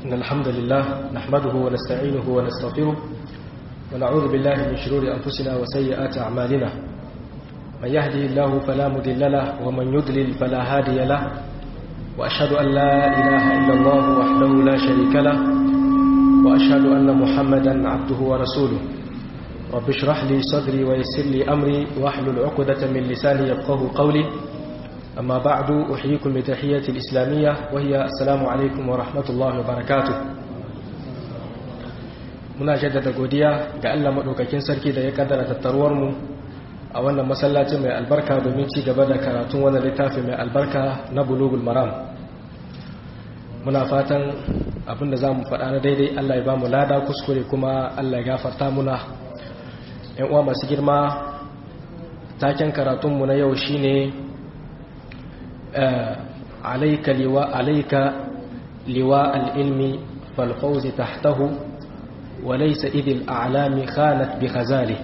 إن الحمد لله نحمده ونستعينه ونستغفره ونعوذ بالله من شرور أنفسنا وسيئات أعمالنا من يهده الله فلا مضل له ومن يضلل فلا هادي له وأشهد أن لا إله إلا الله وحده لا شريك له وأشهد أن محمدا عبده ورسوله رب اشرح لي صدري ويسر لي أمري واحلل عقدة من لساني يفقه قولي أما بعد أحييكم بتحية الإسلامية وهي السلام عليكم ورحمة الله وبركاته muna jaddada godiya ga Allah maɗaukakin sarki da ya kaddara tattaruwarmu a wannan masallaci mai albarka domin ci gaba da karatun wannan littafi mai albarka na bulugul maram muna fatan abinda za mu faɗa na daidai Allah ya ba mu lada kuskure kuma Allah ya gafarta muna ‘yan uwa masu girma taken karatunmu na yau shine alaika liwa alaika liwa al'ilmi falfauzi tahtahu وليس إذ الأعلام خانت بخزاله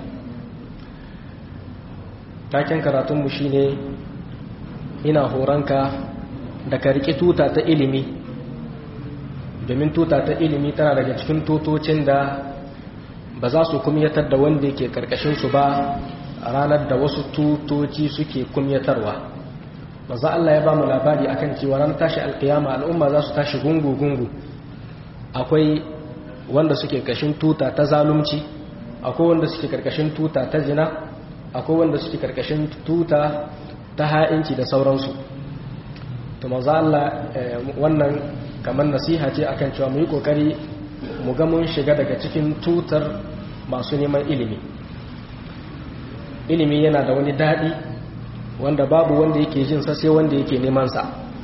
taken karatunmu shine ina horonka da ka riƙe tuta ta ilimi domin tuta ta ilimi tana daga cikin tutocin da ba za su kumyatar da wanda yake karkashinsu ba ranar da wasu tutoci suke kumyatarwa maza Allah ya ba mu labari akan cewa ran tashi alkiyama al'umma za su tashi gungu-gungu akwai wanda suke karkashin tuta ta zalunci akwai wanda suke karkashin tuta ta zina akwai wanda suke karkashin tuta ta ha'inci da sauransu to maza Allah wannan kamar nasiha ce akan cewa mu yi kokari mu ga mun shiga daga cikin tutar masu neman ilimi ilimi yana da wani daɗi wanda babu wanda yake jin sa sai wanda yake neman sa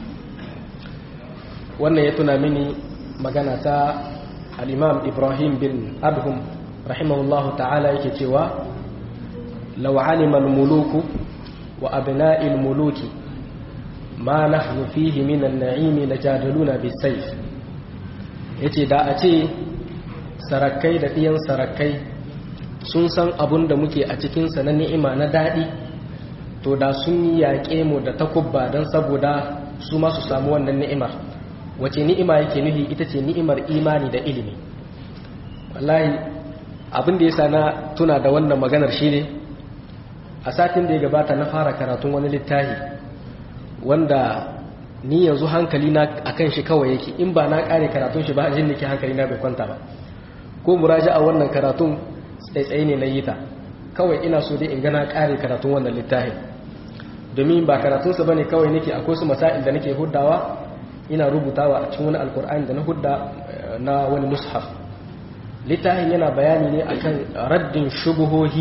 wannan ya tuna mini magana ta al-imam ibrahim bin adhum rahimahullahu ta'ala yake cewa law alima al-muluku wa abna'i al-muluki ma nahnu fihi min an-na'imi lajadaluna bis-sayf yace da a ce sarakai da ɗiyan sarakai sun san abun da muke a cikinsa na ni'ima na daɗi to da sun yi yaƙe mu da takubba don saboda su masu samu wannan ni'imar wace ni'ima yake nufi ita ce ni'imar imani da ilimi wallahi abin da ya sa na tuna da wannan maganar shi ne a satin da ya gabata na fara karatun wani littafi wanda ni yanzu hankali na akan shi kawai yake in ba na kare karatun shi ba jin nake hankali na bai kwanta ba ko muraja a wannan karatun tsaitsaye ne na yi ta kawai ina so dai in ga na kare karatun wannan littafin domin ba karatunsa bane kawai nake akwai su masail da nake huddawa ina rubutawa a cikin wani alkur'ani da na hudda na wani mushaf littafin yana bayani ne akan raddin shubuhohi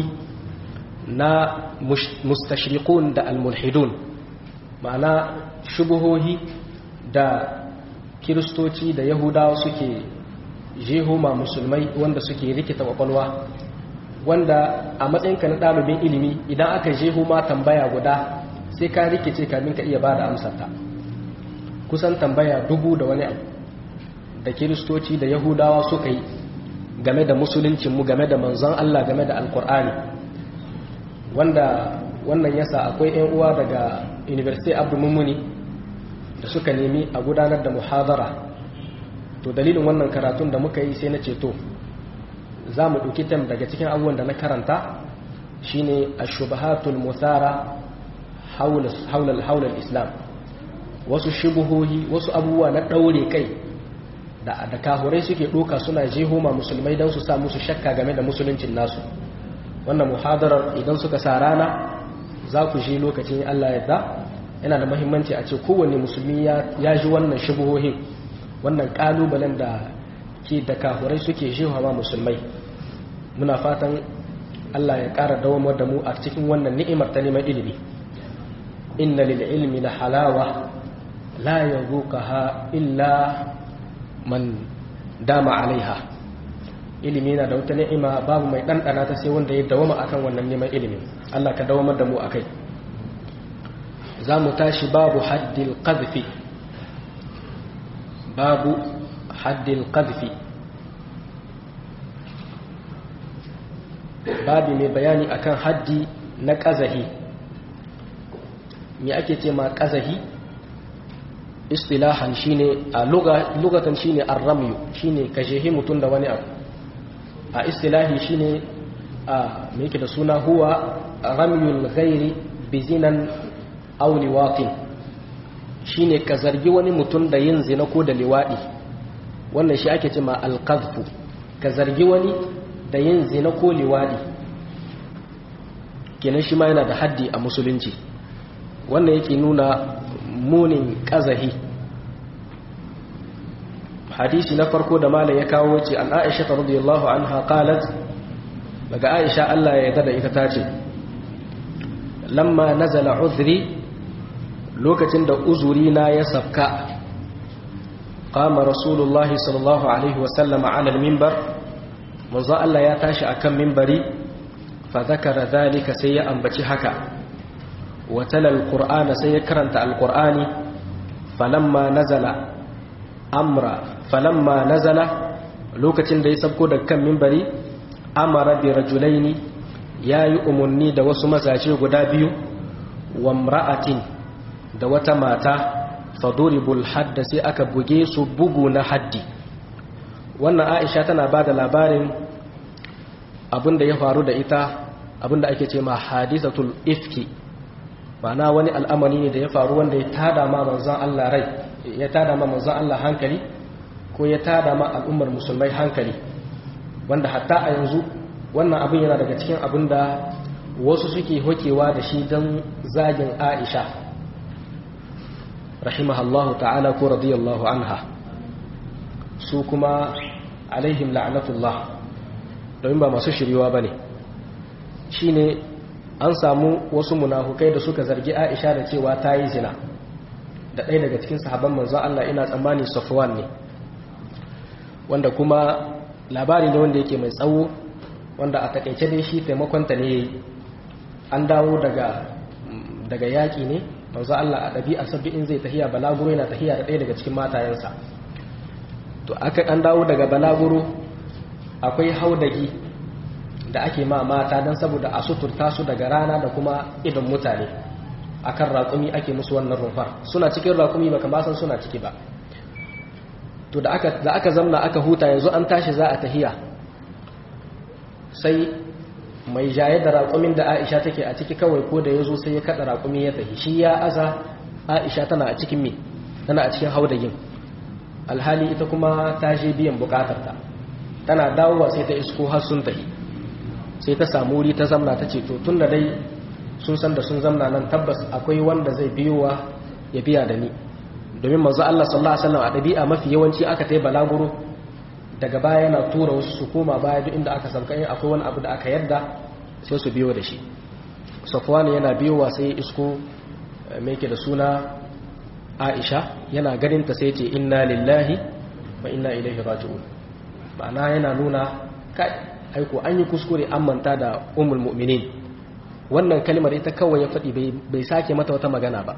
na mustashriqun da almulhidun ma'ana shubuhohi da kiristoci da yahudawa suke jehoma musulmai wanda suke rikita kwakwalwa wanda a matsayinka na ɗalibin ilimi idan aka jehoma tambaya guda sai ka rikice kamin ka iya ba da amsarta kusan tambaya dubu da wani abu da kiristoci da yahudawa suka yi game da musuluncinmu game da manzon Allah game da alkur'ani wanda wannan yasa akwai 'yan uwa daga university abu mummuni da suka nemi a gudanar da muhadara to dalilin wannan karatun da muka yi sai na ceto za mu ɗauki tam daga cikin abubuwan da na karanta shine ashubahatul musara haular islam wasu shubuhohi wasu abubuwa na ɗaure kai da kahurai suke ɗoka suna jehoma musulmai don su sa musu shakka game da musuluncin nasu wannan muhadarar idan suka sa rana za ku ji lokacin Allah yadda yana da mahimmanci a ce kowane musulmi ya ji wannan shubuhohin wannan kalubalen da ke da kafurai suke ma musulmai muna fatan Allah ya ƙara dawamar da mu a cikin wannan ni'imar ta neman ilimi inna lil ilmi la halawa la yazuqaha illa man dama alaiha ilimi na da wata ni'ima babu mai ɗanɗana ta sai wanda ya dawama akan wannan neman ilimin Allah ka dawamar da mu akai za mu tashi babu haddil qadfi babu haddil qadfi babu mai bayani akan haddi na ƙazahi me ake ce ma ƙazahi istilahan shine a lugatan shine ar-ramyu shine kashehi mutun da wani abu a istilahi shine a me yake da suna huwa ramyul ghairi bizinan aw liwatin shine ka zargi wani mutum da yin zina ko da liwadi wannan shi ake cewa al-qadhfu ka zargi wani da yin zina ko liwadi kenan shi ma yana da haddi a musulunci wannan yake nuna munin kazahi hadisi na farko da malam ya kawo ce an aisha radiyallahu anha qalat daga aisha Allah ya yarda da ita tace lamma nazala uzri lokacin da uzuri na ya safka qama rasulullah sallallahu alaihi wa sallam ala al-minbar manzo Allah ya tashi akan minbari fa zakara dhalika sai ya ambaci haka wa tala al-qur'ana sai ya karanta al-qur'ani falamma nazala amra falamma nazala lokacin da ya sabko da kan minbari amara bi rajulaini yayi umunni da wasu mazaje guda biyu wa imra'atin da wata mata faduribul hadda sai aka buge su bugu na haddi wannan Aisha tana bada labarin abinda ya faru da ita abinda ake ce ma hadisatul ifki ma'ana wani al'amari ne da ya faru wanda ya tada ma manzon Allah rai ya tada ma manzon Allah hankali ko ya tada ma al'ummar musulmai hankali wanda hatta a yanzu wannan abin yana daga cikin abin da wasu suke hokewa da shi don zagin aisha rahimahallahu ta'ala ko radiyallahu anha su kuma alaihim la'anatullah domin ba masu shiriwa ba ne shi ne an samu wasu munafukai da suka zargi aisha da cewa ta yi zina da ɗaya daga cikin sahabban manzon Allah ina tsammani safwan ne wanda kuma labari ne wanda yake mai tsawo wanda a takaice dai shi taimakonta ne an dawo daga daga yaƙi ne manzo Allah a ɗabi'a sabbi in zai tahiya balaguro yana tahiya da ɗaya daga cikin matayensa to aka an dawo daga balaguro akwai haudagi da ake ma mata don saboda a suturta su daga rana da kuma idon mutane akan raƙumi ake musu wannan rumfar suna cikin raƙumi ba kamar san suna ciki ba to da aka da aka zamna aka huta yanzu an tashi za a tahiya sai mai jaye da raƙumin da Aisha take a ciki kawai ko da yazo sai ya kada raƙumi ya tahi shi ya aza Aisha tana a cikin me tana a cikin haudagin alhali ita kuma ta je biyan bukatarta tana dawowa sai ta isko har sun tahi sai ta samu wuri ta zamna ta ce to tunda dai sun san da sun zamna nan tabbas akwai wanda zai biyowa ya biya da ni domin manzo Allah sallallahu alaihi wasallam a dabi'a mafi yawanci aka tai balaguro daga baya yana tura wasu su koma baya duk inda aka sauka in akwai wani abu da aka yarda sai su biyo da shi Safwan yana biyowa sai isko me yake da suna Aisha yana ganin ta sai ce inna lillahi wa inna ilaihi raji'un ma'ana yana nuna kai aiko an yi kuskure an manta da ummul mu'minin wannan kalmar ita kawai ya faɗi bai sake mata wata magana ba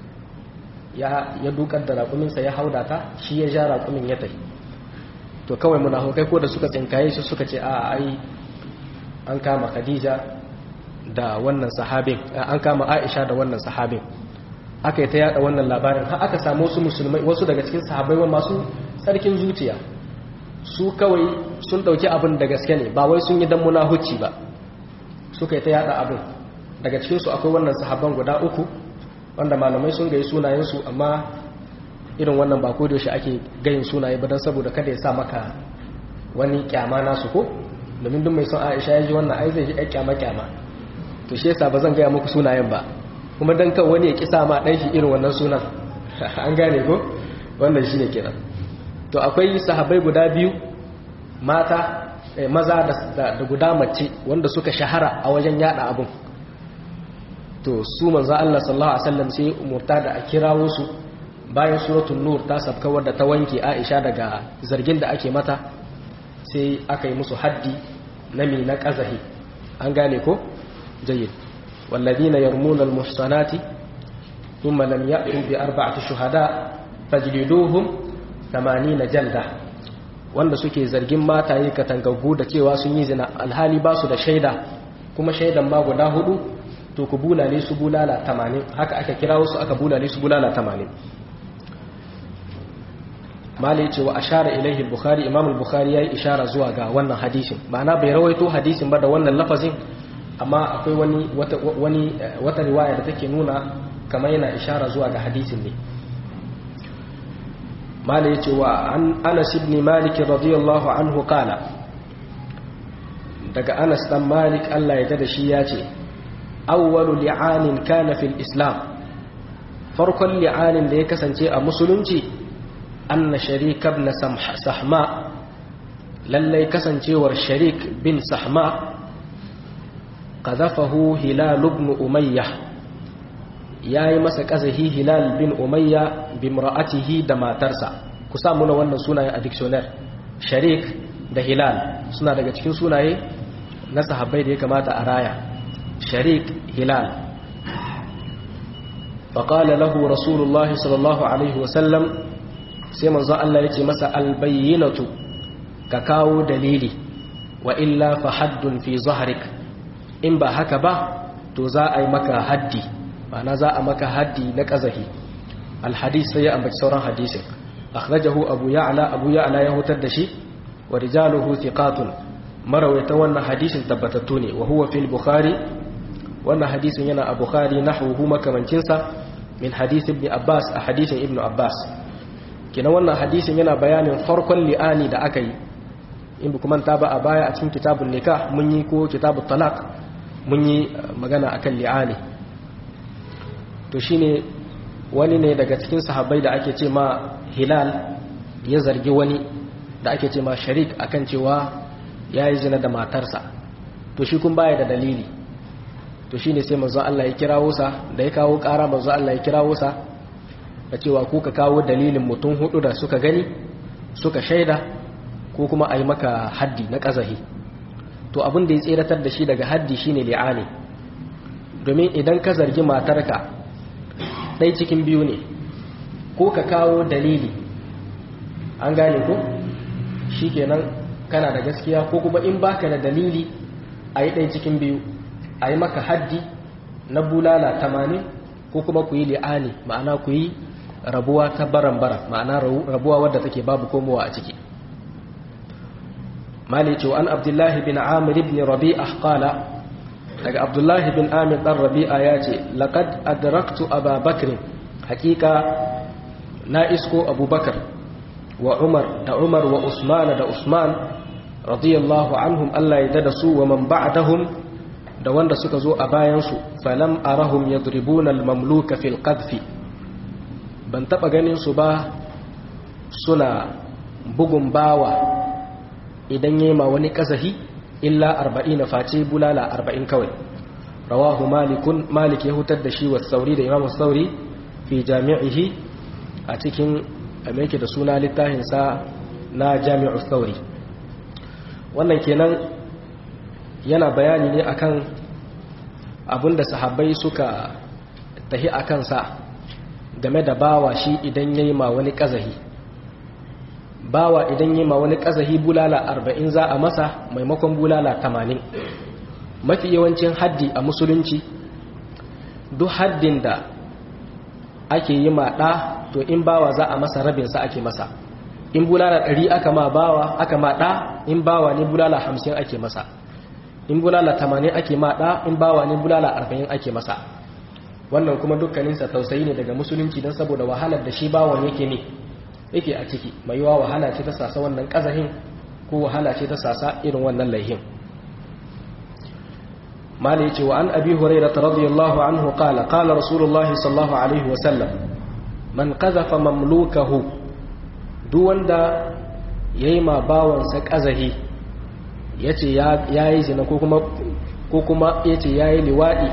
ya dukar da raƙuminsa ya hauda ta shi ya ja raƙumin ya tafi to kawai munafukai ko da suka tsinkaye shi suka ce a ai an kama khadija da wannan sahabin an kama aisha da wannan sahabin aka yi ta yada wannan labarin har aka samu wasu musulmai wasu daga cikin sahabbai masu tsarkin zuciya su kawai sun dauki abin da gaske ne ba wai sun yi dan munahuci ba suka yi ta yada abin daga cikinsu akwai wannan sahabban guda uku wanda malamai sun gayi sunayensu amma irin wannan ba ko da shi ake gayin sunaye ba don saboda kada ya sa maka wani kyama nasu ko domin duk mai son Aisha ya ji wannan ai zai ji ai kyama kyama to shi yasa ba zan gaya muku sunayen ba kuma dan kan wani ya kisa ma dan shi irin wannan sunan an gane ko wannan shine kenan to akwai sahabbai guda biyu mata maza da guda mace wanda suka shahara a wajen yada abun to su manzo Allah sallallahu alaihi wasallam sai umurta da a kirawo su bayan suratul nur ta sabka wadda ta wanke Aisha daga zargin da ake mata sai aka yi musu haddi na mi na qazahi an gane ko jayyid walladina yarmuna almuhsanati thumma lam ya'tu bi arba'ati shuhada fajliduhum 80 jalda wanda suke zargin mataye katangaggu da cewa sun yi zina alhali ba su da shaida kuma shaidan ma guda hudu to ku bulale su bulala 80 haka aka kira wasu aka bulale su bulala 80 mala yace wa ashara ilaihi al-bukhari imam al-bukhari yayi ishara zuwa ga wannan hadisin ma'ana bai rawaito hadisin ba da wannan lafazin amma akwai wani wata wani wata riwaya da take nuna kamar yana ishara zuwa ga hadisin ne mala yace wa an Anas ibn Malik radiyallahu anhu qala daga Anas dan Malik Allah ya da shi yace awwalu li'anin kana fil islam farkon li'anin da ya kasance a musulunci anna sharik ibn sahma lallai kasancewar sharik bin sahma qadhafahu hilal ibn umayyah yayi masa kazahi hilal bin umayya bi mar'atihi da matarsa ku sa muna wannan sunayen a dictionary sharik da hilal suna daga cikin sunaye na sahabbai da ya kamata a raya sharik hilal فقال له رسول الله صلى الله عليه وسلم sai manzo Allah ya ce masa albayyinatu ka kawo dalili wa illa fa haddun fi zahrik in ba haka ba to za a yi maka haddi ma'ana za a maka haddi na kazahi alhadis sai ya ambaci sauran hadisin akhrajahu abu ya'la abu ya'la ya hutar da shi wa rijaluhu thiqatun marawaita wannan hadisin tabbatattu ne wa huwa fil bukhari wannan hadisin yana a bukhari nahwuhu makamancinsa min hadith ibn abbas a hadisin ibn abbas kina wannan hadisin yana bayanin farkon li'ani da aka yi in bi kuma ta ba a baya a cikin kitabun nikah mun yi ko kitabun talak mun yi magana akan li'ani to shine wani ne daga cikin sahabbai da ake ce ma hilal ya zargi wani da ake ce ma sharik akan cewa ya yi zina da matarsa to shi kun baya da dalili to shine sai manzo Allah ya kirawo sa da ya kawo ƙara manzo Allah ya kirawo sa da cewa ku ka kawo dalilin mutum hudu da suka gani suka shaida ko kuma a yi maka haddi na ƙazahi to abin da ya tseratar da shi daga haddi shine li'ani domin idan ka zargi matarka ɗai cikin biyu ne ko ka kawo dalili an gane ko shi kenan kana da gaskiya ko kuma in baka da dalili a yi ɗai cikin biyu a yi maka haddi na bulala tamanin ko kuma ku yi li'ani ma'ana ku yi rabuwa ta baran-baran ma'ana rabuwa wadda take babu komowa a ciki mali ce an abdullahi bin amir ibn rabi'a qala daga abdullahi bin amir dan rabi'a ya ce laqad adraktu ababakr hakika na isko abubakar wa umar da umar wa usman da usman radiyallahu anhum Allah ya dada su wa man ba'dahum da wanda suka zo a bayansu falam arahum yadribuna al-mamluka fil qadfi ban taba ganin su ba suna bugun bawa idan yema wani kazahi illa 40 face bulala 40 kawai rawahu malikun malik ya hutar da shi wa sauri da imam sauri fi jami'ihi a cikin yake da suna littafin sa na jami'u sauri wannan kenan yana bayani ne akan abinda sahabbai suka tahi akan sa game da bawa shi idan yayi ma wani kazahi bawa idan yayi ma wani kazahi bulala 40 za a masa maimakon bulala 80 mafi yawancin haddi a musulunci duk haddin da ake yi ma ɗa to in bawa za a masa rabin sa ake masa in bulala 100 aka ma bawa aka ma ɗa in bawa ne bulala 50 ake masa in bulala 80 ake ma ɗa in bawa ne bulala 40 ake masa wannan kuma dukkaninsa tausayi ne daga musulunci don saboda wahalar da shi bawan yake ne yake a ciki mai yiwa wahala ce ta sasa wannan kazahin ko wahala ce ta sasa irin wannan laihin mali yace wa an abi hurairah radiyallahu anhu qala qala rasulullahi sallallahu alaihi wa sallam man qazafa mamlukahu duk wanda yayi ma bawansa kazahi yace ya yayi zina ko kuma ko kuma yace yayi liwadi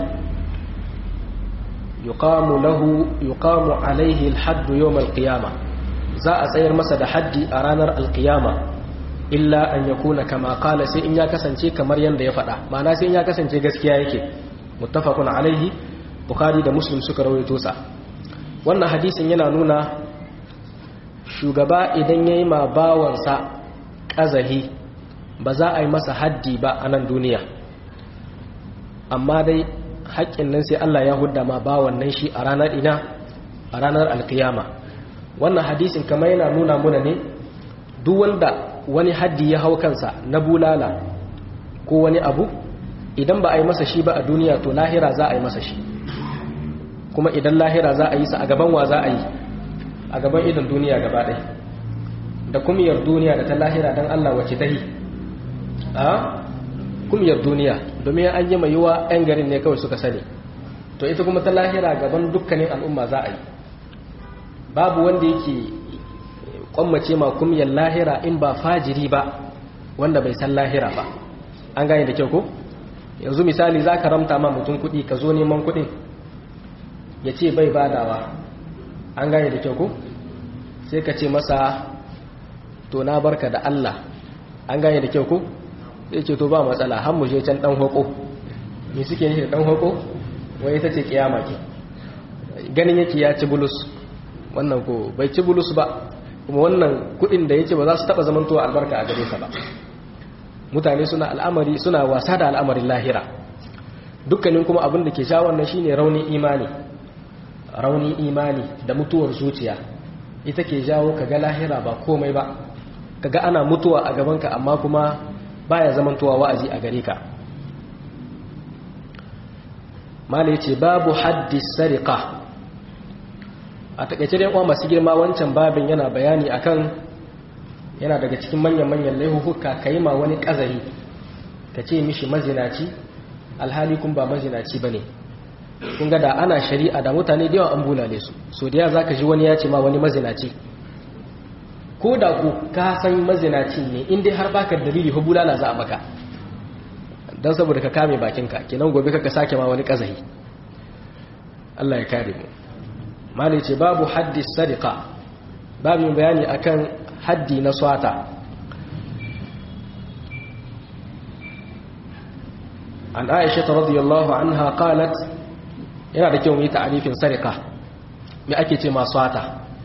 yuqamu lahu yuqamu alaihi alhadd yawm alqiyama za a tsayar masa da haddi a ranar alqiyama illa an yakuna kama qala sai in ya kasance kamar yanda ya faɗa ma'ana sai in ya kasance gaskiya yake muttafaqun alaihi bukhari da muslim suka rawaito sa wannan hadisin yana nuna shugaba idan yayi ma bawansa kazahi ba za a yi masa haddi ba a nan duniya amma dai haƙƙin nan sai Allah ya hudda ma bawan nan shi a ranar ina a ranar alkiyama wannan hadisin kamar yana nuna muna ne duk wanda wani haddi ya hau kansa na bulala ko wani abu idan ba a yi masa shi ba a duniya to lahira za a yi masa shi kuma idan lahira za a yi sa a gaban wa za a yi a gaban idan duniya gaba ɗaya da kumiyar duniya da ta lahira don Allah wace ta yi a kumiyar duniya domin an yi mai yiwa 'yan garin ne kawai suka sani to ita kuma ta lahira gaban dukkanin al'umma za a yi babu wanda yake kwammace ma kumiyar lahira in ba fajiri ba wanda bai san lahira ba an gane da kyau ko yanzu misali za ka ramta ma mutum kuɗi ka zo neman kuɗin ya ce bai badawa an gane da kyau ko sai ka ce masa to na barka da Allah an gane da kyau ko sai ce to ba matsala har mu je can dan hoko me suke nufi da dan hoko wai ita ce kiyama ke ganin yake ya ci bulus wannan ko bai ci bulus ba kuma wannan kudin da yake ba za su taba zamantowa albarka a gare sa ba mutane suna al'amari suna wasa da al'amarin lahira dukkanin kuma abin da ke sha wannan shine raunin imani raunin imani da mutuwar zuciya ita ke jawo kaga lahira ba komai ba kaga ana mutuwa a gabanka amma kuma baya zamantowa wa'azi a gare ka mala yace babu haddi sariqa a takaice dai uwa masu girma wancan babin yana bayani akan yana daga cikin manyan manyan laihuhuka kai ma wani kazari ka ce mishi mazinaci alhali kun ba mazinaci bane kun ga da ana shari'a da mutane da yawa an bulale su so da ya zaka ji wani ya ce ma wani mazinaci ko da ku ka san mazinaci ne in dai har baka dalili ko bulala za a maka dan saboda ka kame bakinka kenan gobe ka sake ma wani kazahi Allah ya kare mu malai ce babu haddi sadiqa babu bayani akan haddi na swata an aisha radiyallahu anha qalat yana da kyau mu yi ta'arifin sariqa me ake ce ma swata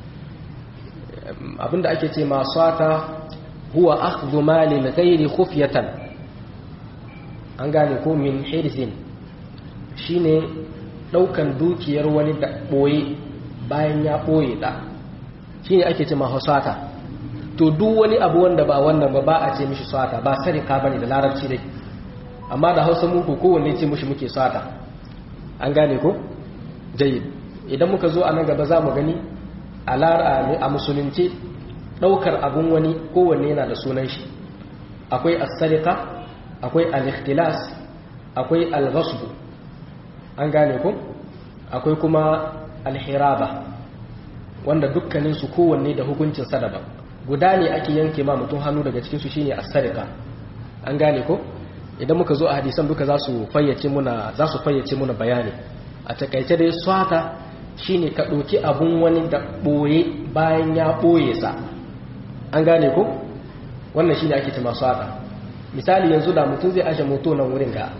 abinda ake ce ma swata huwa akhdhu mali ghairi khufyatan an gane ko min hirzin shine daukan dukiyar wani da boye bayan ya boye da shine ake ce ma swata to duk wani abu wanda ba wannan ba ba a ce mishi swata ba sarika bane da larabci dai amma da Hausa mu ko kowanne ce mishi muke swata an gane ko jayyid idan muka zo a nan gaba za mu gani a musulunci ɗaukar abun wani kowanne yana da sunan shi akwai as-sariqa akwai al-ikhtilas akwai al-ghasb an gane ku akwai kuma al-hiraba wanda dukkanin su kowanne da hukuncin sa daban guda ne ake yanke ma mutum hannu daga cikin su shine as-sariqa an gane ko idan muka zo a hadisan duka za su fayyace muna za su fayyace muna bayani a takaice dai swata shine ka ɗauki abun wani da ɓoye bayan ya ɓoye sa an gane ko wannan shine ake ce masu haka misali yanzu da mutum zai ashe moto nan wurin ga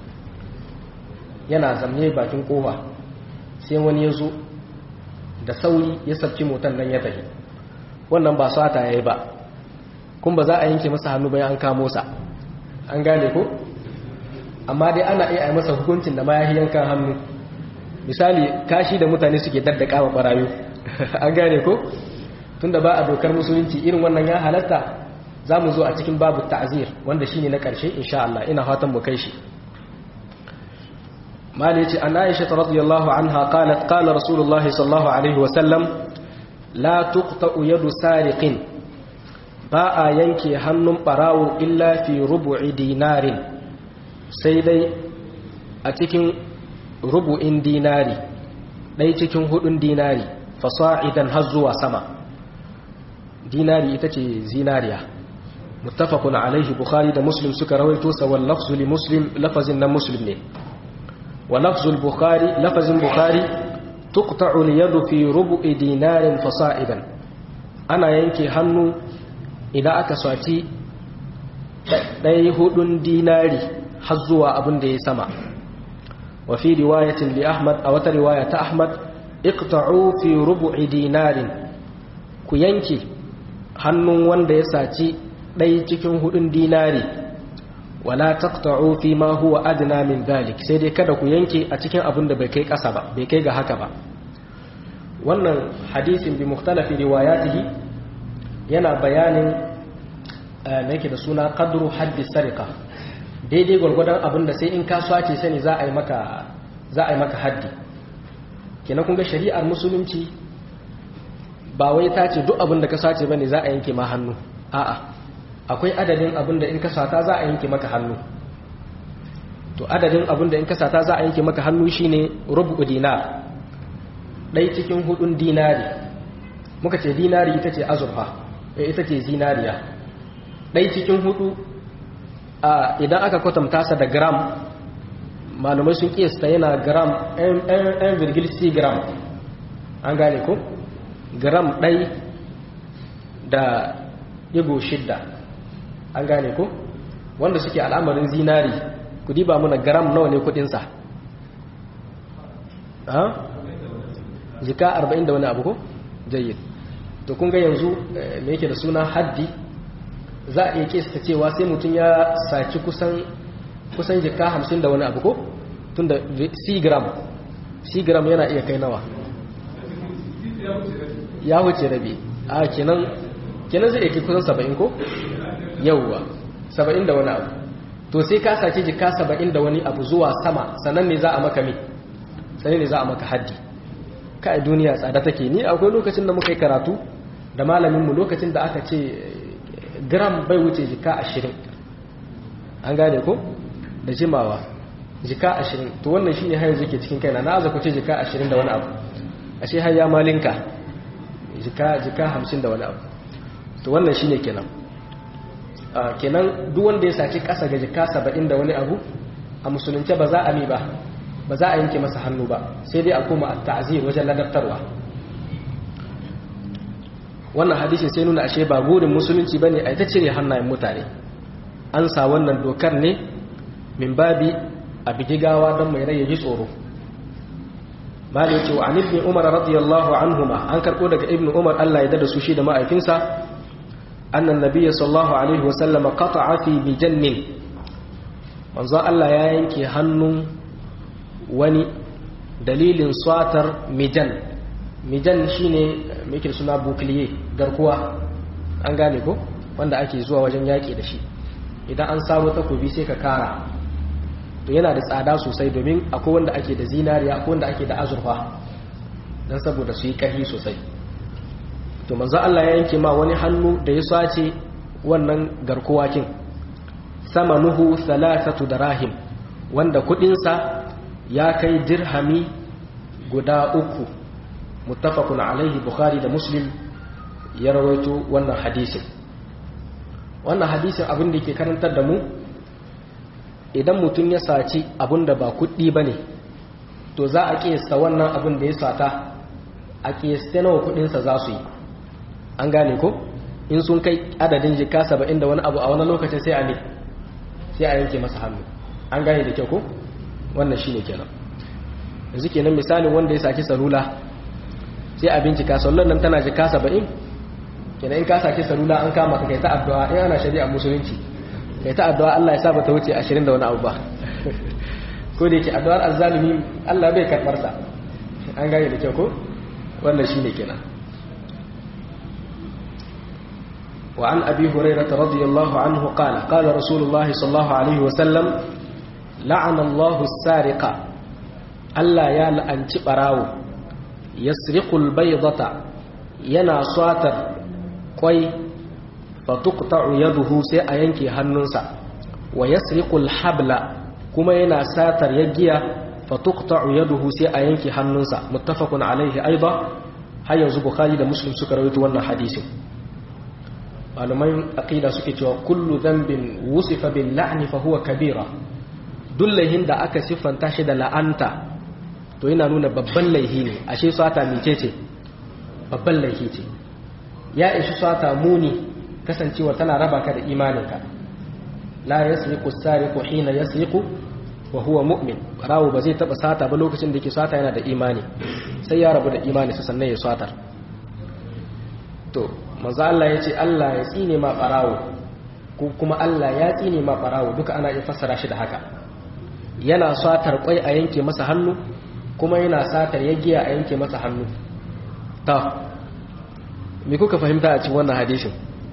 yana zamne bakin kofa sai wani ya zo da sauri ya sabci motan nan ya tafi wannan ba sata ya yi ba kun ba za a yanke masa hannu bayan an kamo sa an gane ko amma dai ana iya yi masa hukuncin da ma ya yankan hannu misali kashi da mutane suke daddaka wa barayu an gane ko tunda ba a dokar musulunci irin wannan ya halatta za mu zo a cikin babu ta'zir wanda shine na karshe insha Allah ina fatan mu kai shi mali yace an Aisha radhiyallahu anha qalat qala rasulullahi sallallahu alaihi wa sallam la tuqta'u yadu sariqin ba a yanke hannun barawo illa fi rubu'i dinarin sai dai a cikin rubu'in dinari ɗai cikin hudun dinari fasa'idan har zuwa sama dinari ita ce zinariya muttafaqun alaihi bukhari da muslim suka rawaito sa wal lafzu li muslim lafazin na muslim ne wa lafzul bukhari lafazin bukhari tuqta'u al yadu fi rubu'i dinarin fasa'idan ana yanke hannu idan aka swaci ɗai hudun dinari har zuwa abin da ya sama وفي رواية لأحمد أو رواية أحمد اقطعوا في ربع دينار كينكي hannun wanda ya saci ɗaya cikin hudun dinari wala taqta'u fi ma huwa adna min dhalik sai dai kada ku yanke a cikin abin da bai kai ƙasa ba bai kai ga haka ba wannan hadisin bi mukhtalafi riwayatihi yana bayanin me yake da suna qadru haddi sarika daidai gwargwadon abin da sai in ka swace sani za a yi maka za a yi maka haddi kenan kun ga shari'ar musulunci ba wai ta ce duk abin da ka sace bane za a yanke ma hannu a'a akwai adadin abin da in ka sata za a yanke maka hannu to adadin abin da in ka sata za a yanke maka hannu shine rubu dinar ɗai cikin hudun dinari muka ce dinari ita ce azurfa ita ce zinariya ɗai cikin hudu idan aka kwatanta sa da gram malumai sun kiyasta yana gram 1,6 gram an gane ko gram ɗai da ɗigo shidda an gane ko wanda suke al'amarin zinari ku diba muna gram nawa ne kudinsa jika 40 da wani abu ko jayyid to kun ga yanzu me yake da suna haddi za a iya kesta cewa sai mutum ya saki kusan kusan jika 50 da wani abu ko tun da c gram c gram yana iya kai nawa ya wuce rabi a kenan kenan zai yake kusan 70 ko yauwa 70 da wani abu to sai ka saki jika 70 da wani abu zuwa sama sannan ne za a maka me sannan ne za a maka haddi kai duniya tsada take ni akwai lokacin da muka yi karatu da malaminmu lokacin da aka ce gram bai wuce jika ashirin an gane ko da jimawa jika ashirin to wannan shine har yanzu ke cikin kaina na aza ce jika ashirin da wani abu ashe har ya malinka jika jika hamsin da wani abu to wannan shine kenan kenan duk wanda ya saci kasa ga jika saba'in da wani abu a musulunce ba za a mi ba ba za a yanke masa hannu ba sai dai a koma a ta'azir wajen ladabtarwa wannan hadisin sai nuna ashe ba burin musulunci bane a ita cire hannayen mutane an sa wannan dokar ne min babi a bigigawa don mai rai ya ji tsoro malai ce wa ibn umar radiyallahu anhuma an karbo daga ibn umar Allah ya dada su shi da ma'aikinsa annan nabiyyi sallallahu alaihi wasallam qata'a fi bijannin manzo Allah ya yanke hannun wani dalilin swatar mijan mijan shine mai suna bukliye garkuwa an gane ko wanda ake zuwa wajen yaƙi da shi idan an samu takobi sai ka kara to yana da tsada sosai domin akwai wanda ake da zinariya akwai wanda ake da azurfa don saboda su yi ƙarfi sosai to manzo Allah ya yanke ma wani hannu da ya sace wannan garkuwa kin sama nuhu salasatu darahim wanda kudinsa ya kai dirhami guda uku muttafaqun alaihi bukhari da muslim ya rawaito wannan hadisin wannan hadisin abin da ke karantar da mu idan mutum ya saci abin da ba kuɗi ba ne to za a ƙiyasta wannan abin da ya sata a ƙiyasta nawa kuɗinsa za su yi an gane ko in sun kai adadin jika saba'in da wani abu a wani lokacin sai a ne sai a yanke masa hannu an gane da kyau ko wannan shi ne kenan yanzu kenan misalin wanda ya saki salula sai a bincika sallar nan tana jika saba'in kenan in ka saki salula an kama ka kai ta addu'a in ana shari'a musulunci kai ta addu'a Allah ya sa bata wuce ashirin da wani abu ba ko da yake addu'ar azzalimi Allah bai karɓar sa an gane da kyau ko wannan shine kenan وعن أبي هريرة رضي الله عنه قال قال رسول الله صلى الله عليه وسلم لعن الله السارق ألا يا لأنت براو يسرق البيضة ينا صاتر قوي فتقطع يده سيأينكي هننسا ويسرق الحبل كما ينا ساتر يجيا فتقطع يده سيأينكي هننسا متفق عليه أيضا هيا زبخاري da muslim suka rawaito wannan hadisin malaman aqida suke cewa kullu dhanbin wusifa bil la'ni fa huwa kabira dullahin da aka siffanta shi da la'anta to yana nuna babban laihi ne ashe sata mice ce babban laihi ce ya ishi sata muni kasancewa tana raba ka da imaninka la yasriqu as-sariqu hina yasriqu wa huwa mu'min rawu ba zai taba sata ba lokacin da yake sata yana da imani sai ya rabu da imani sannan ya satar to manzo Allah ya ce Allah ya tsine ma barawo ko kuma Allah ya tsine ma barawo duka ana iya fassara shi da haka yana satar kwai a yanke masa hannu kuma yana satar yagiya a yanke masa hannu ta me kuka fahimta a cikin wannan hadisin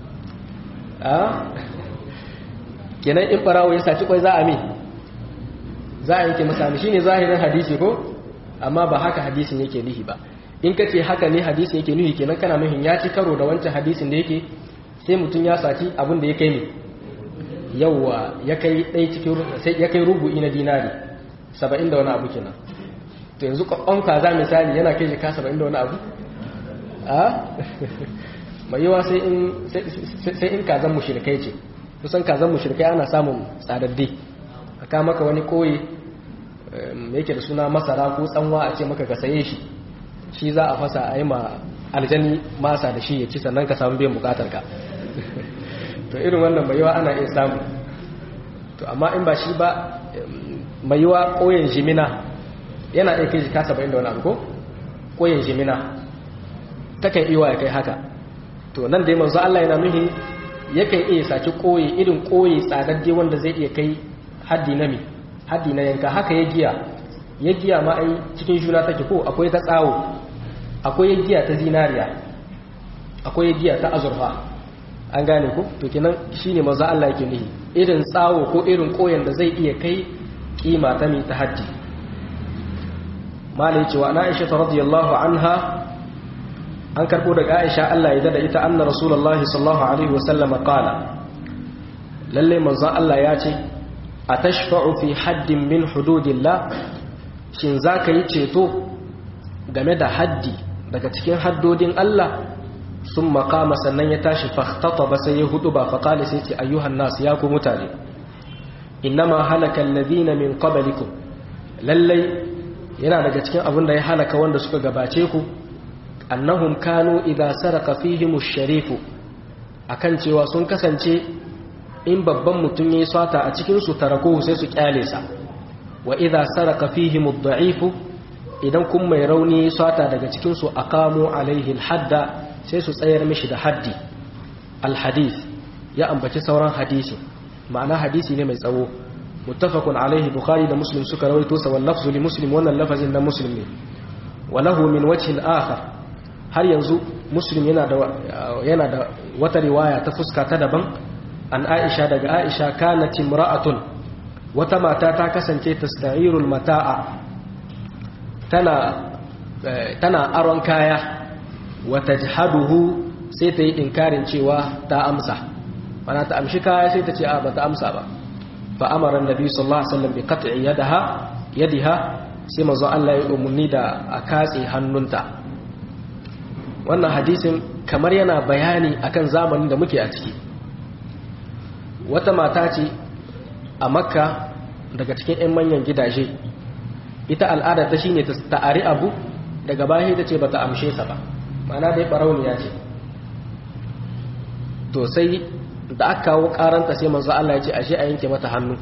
a kenan in barawo ya saci kwai za a mi za a yanke masa shi ne zahirin hadisi ko amma ba haka hadisin yake nihi ba in ka ce haka ne hadisin yake nihi kenan kana nuhin ya ci karo da wancan hadisin da yake sai mutum ya saci abin da ya kai ne yawwa ya kai ɗaya cikin sai ya kai rubu'i na dinari saba'in da wani abu kenan to yanzu ƙwaƙwan kaza misali yana kai jika saba'in da wani abu a mai yawa sai in kazan mushrikai ce kusan kazan mushrikai ana samun tsadaddi a kama maka wani koyi yake da suna masara ko tsanwa a ce maka ka saye shi shi za a fasa a yi ma aljani masa da shi ya ci sannan ka samu biyan bukatar ka to irin wannan mai yawa ana iya samu to amma in ba shi ba mai yawa koyin jimina yana iya kai jika saba'in da wani abu ko koyin jimina takan iya ya kai haka to nan dai manzo Allah yana nuhi yakan iya saki koyi irin koyi tsadadde wanda zai iya kai haddi na mi haddi na yanka haka ya giya ya giya ma ai cikin juna take ko akwai ta tsawo akwai ya giya ta zinariya akwai ya giya ta azurfa an gane ku to kenan shine manzo Allah yake nuhi irin tsawo ko irin koyan da zai iya kai kima ta mi ta haddi malai cewa na Aisha radiyallahu anha an karbo daga aisha Allah ya dada ita anna rasulullahi sallallahu alaihi wasallam qala lalle manzo Allah ya ce atashfa'u fi haddin min hududillah shin zaka yi ceto game da haddi daga cikin haddodin Allah sun makama sannan ya tashi ba sai ya hudu ba faqala sai ce ayyuhan nas ya ku mutane innama halaka alladhina min qablikum lalle yana daga cikin abin da ya halaka wanda suka gabace ku annahum kanu idza saraka fihim ash-sharifu akan cewa sun kasance in babban mutum yayi sata a cikin su tarako sai su kyale sa wa idza saraka fihim ad-da'ifu idan kun mai rauni yayi sata daga cikin su aqamu alaihi al-hadda sai su tsayar mishi da haddi al-hadith ya ambaci sauran hadisi ma'ana hadisi ne mai tsawo muttafaqun alaihi bukhari da muslim suka rawaito sa wal lafzu li muslim wannan lafazin na muslim ne wa lahu min wajhin akhar har yanzu muslim yana da yana da wata riwaya ta fuska ta daban an aisha daga aisha kanat imra'atun wata mata ta kasance tasta'irul mata'a tana tana aron kaya wa tajhaduhu sai ta yi inkarin cewa ta amsa mana ta amshi kaya sai ta ce a ba ta amsa ba fa amara annabi sallallahu alaihi wasallam bi qat'i yadaha yadiha sai manzo Allah ya umarni da a katse hannunta wannan hadisin kamar yana bayani akan zamanin da muke a ciki wata mata ce a makka daga cikin 'yan manyan gidaje ita al'ada ta shine ta ta'ari abu daga bayan ta ce ba ta amshe sa ba mana dai barauniya ce to sai da aka kawo karanta sai manzo Allah ya ce ashe a yanke mata hannu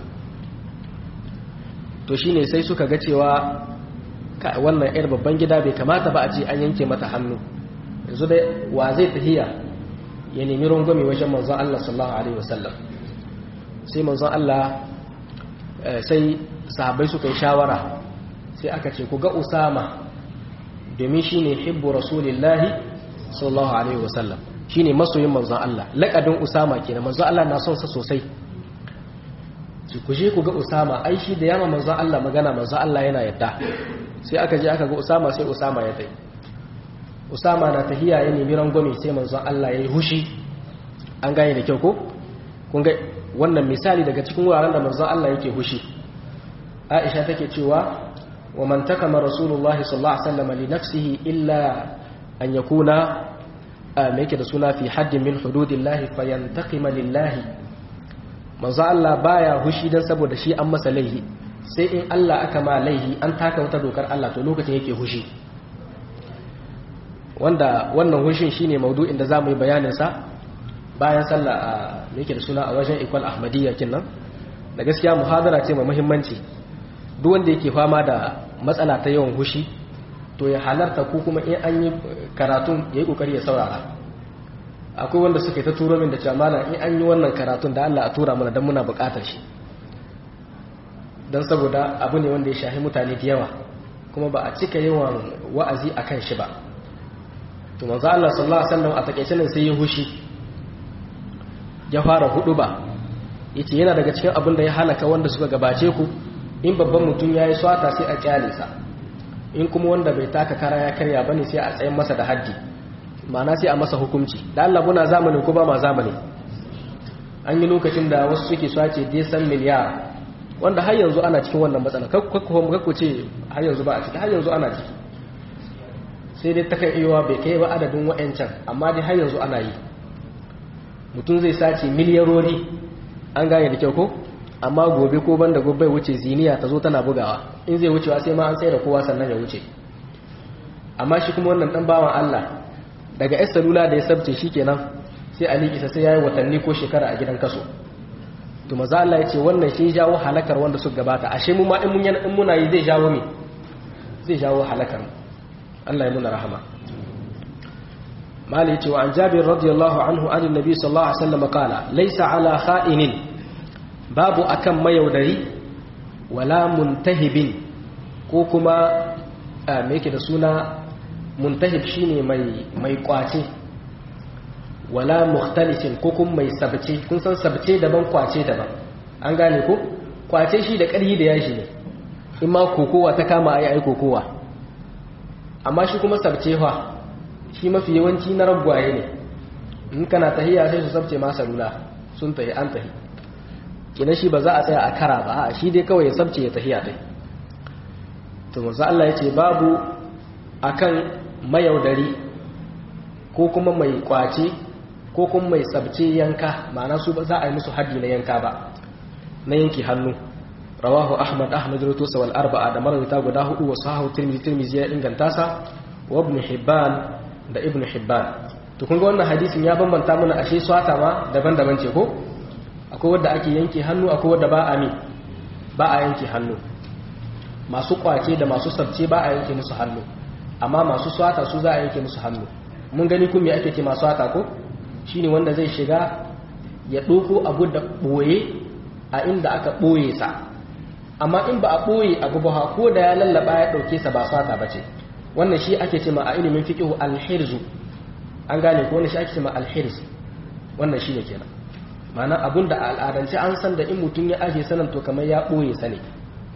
to shine sai suka ga cewa wannan 'yar babban gida bai kamata ba a ce an yanke mata hannu yanzu dai wa zai tahiya ya nemi rungumi wajen manzon Allah sallallahu alaihi wasallam sai manzon Allah sai sahabbai suka yi shawara sai aka ce ku ga Usama domin shine hibbu rasulillahi sallallahu alaihi wasallam shine masoyin manzon Allah laqabin Usama kenan manzon Allah na son sa sosai ku je ku ga Usama ai shi da yama manzon Allah magana manzon Allah yana yadda sai aka je aka ga Usama sai Usama ya tai Usama na tahiya ya nemi rangwame sai manzon Allah ya yi hushi an gane da kyau ko kun ga wannan misali daga cikin wuraren da manzon Allah yake hushi Aisha take cewa wa man takama rasulullahi sallallahu alaihi wasallam li nafsihi illa an yakuna me yake da suna fi haddin min hududillahi fayantaqima lillahi manzo Allah baya hushi dan saboda shi an masa laihi sai in Allah aka ma laihi an taka wata dokar Allah to lokacin yake hushi wanda wannan hushin shine maudu'in da zamu yi bayanin sa bayan sallah a me yake da suna a wajen ikwal ahmadiyya kinnan da gaskiya muhadara ce mai muhimmanci duk wanda yake fama da matsala ta yawan hushi to ya halarta ko kuma in an yi karatun ya yi kokari ya saurara akwai wanda suka yi ta turo min da cewa malam in an yi wannan karatun da Allah a tura mana don muna bukatar shi don saboda abu ne wanda ya shahi mutane da yawa kuma ba a cika yawan wa'azi a kan shi ba to manzo Allah sallallahu alaihi wasallam a takeice nan sai ya hushi ya fara hudu ba yace yana daga cikin abin da ya halaka wanda suka gabace ku in babban mutum yayi swata sai a kyale sa in kuma wanda bai taka kara ya karya bane sai a tsayin masa da haddi ma'ana sai a masa hukunci da Allah muna zamani ko ba ma zamani an yi lokacin da wasu suke swace desan miliyar wanda har yanzu ana cikin wannan matsala kakku ce har yanzu ba a ciki har yanzu ana ciki sai dai takan iya bai kai ba adadin wa'ancan amma dai har yanzu ana yi mutum zai sace miliyarori an gane da kyau ko amma gobe ko banda gobe wuce ziniya ta zo tana bugawa in zai wucewa sai ma an tsaye da kowa sannan ya wuce amma shi kuma wannan dan bawan Allah daga yar salula da ya sabce shi kenan sai a liƙisa sai ya yi watanni ko shekara a gidan kaso to maza Allah ya ce wannan shi jawo halakar wanda suka gabata ashe mu ma in mun in muna yi zai jawo me zai jawo halakar Allah ya muna rahama mali ce wa an jabir radiyallahu anhu an annabi sallallahu alaihi wasallam qala laysa ala kha'inin babu akan mayaudari wala muntahibin ko kuma me yake da suna muntahib shine mai mai kwace wala mukhtalisin ko kuma mai sabce kun san sabce daban kwace daban an gane ko kwace shi da ƙarhi da yashi ne in ma kokowa ta kama ayi ai kokowa amma shi kuma sabce fa shi mafi yawanci na ragwaye ne in kana tahiya sai su sabce ma salula sun tahi an tahi kina shi ba za a tsaya a kara ba a shi dai kawai ya sabce ya tahiya dai to manzo Allah ya ce babu akan mayaudari ko kuma mai kwace ko kuma mai sabce yanka ma'ana su ba za a yi musu haddi na yanka ba na yanki hannu rawahu ahmad ahmad rutusa wal arba'a da marawita guda hudu wa sahahu tirmidhi tirmidhi ya inganta sa wa ibn hibban da ibn hibban to kun ga wannan hadisin ya bambanta mana ashe swata ma daban-daban ce ko akwai wanda ake yanke hannu akwai wanda ba a mi ba a yanke hannu masu kwace da masu sabce ba a yanke musu hannu amma masu swata su za a yanke musu hannu mun gani kun me ake ce masu swata ko shine wanda zai shiga ya ɗoko abu da ɓoye a inda aka ɓoye sa amma in ba a ɓoye abu ba ko da ya lallaba ya ɗauke sa ba sata ba ce wannan shi ake ce ma a ilimin fiƙihu alhirzu an gane ko wannan shi ake ce ma alhirz wannan shi ne kenan ma'ana abun da al'adance an san da in mutum ya aje sanan to kamar ya ɓoye sa ne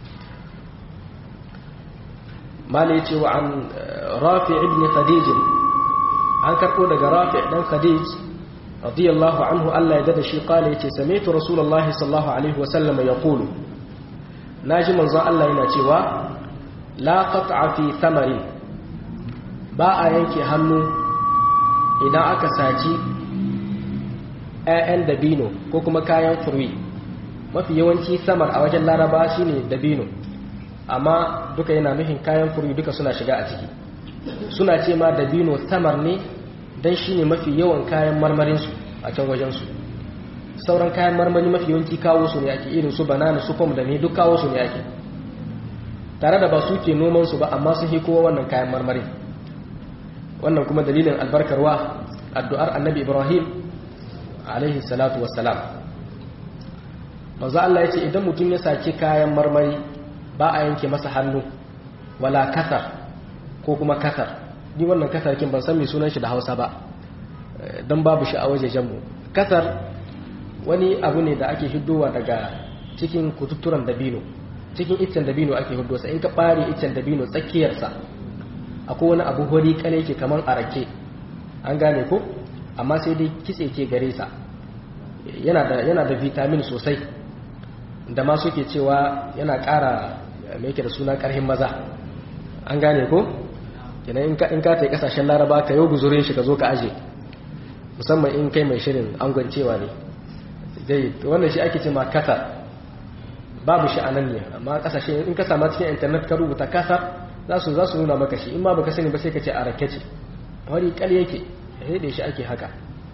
mala ya ce wa an rafi ibn khadij an karɓo daga rafi ɗan khadij رضي الله عنه ألا يدد شي قال يتي سمعت رسول الله صلى الله عليه وسلم يقول ناجي منزا الله yana cewa la qat'a fi thamarin ba a yanke hannu idan aka saci ƴaƴan dabino ko kuma kayan furwi mafi yawanci samar a wajen laraba shine dabino amma duka yana nufin kayan furwi duka suna shiga a ciki suna ce ma dabino samar ne don shi ne mafi yawan kayan marmarinsu a can wajensu sauran kayan marmari mafi yawanci kawo su ne ake irin su banana su fom da ne duk kawo su ne ake tare da ba su ke nomansu ba amma sun kowa wannan kayan marmari wannan kuma dalilin albarkarwa addu'ar annabi ibrahim alaihi salatu wassalam manzo Allah ya ce idan mutum ya saki kayan marmari ba a yanke masa hannu wala kasar ko kuma kasar ni wannan kasar kin ban san me sunan shi da Hausa ba dan babu shi a wajejen mu kasar wani abu ne da ake hiddowa daga cikin kututturan dabino cikin iccen dabino ake hiddo sa in ka bare iccen dabino tsakiyar sa akwai wani abu hori kale yake kaman arake an gane ko amma sai dai kitse ke gare sa yana da yana da vitamin sosai da ma suke cewa yana ƙara me yake da suna ƙarhin maza an gane ko kenan in ka in ka tai kasashen laraba ka yau guzurin shi ka zo ka aje musamman in kai mai shirin angwancewa ne dai wannan shi ake cewa kasar babu shi anan ne amma kasashe in ka sama cikin internet ka rubuta kasar za su za su nuna maka shi in ma baka sani ba sai ka ce a rake ce wani kal yake sai da shi ake haka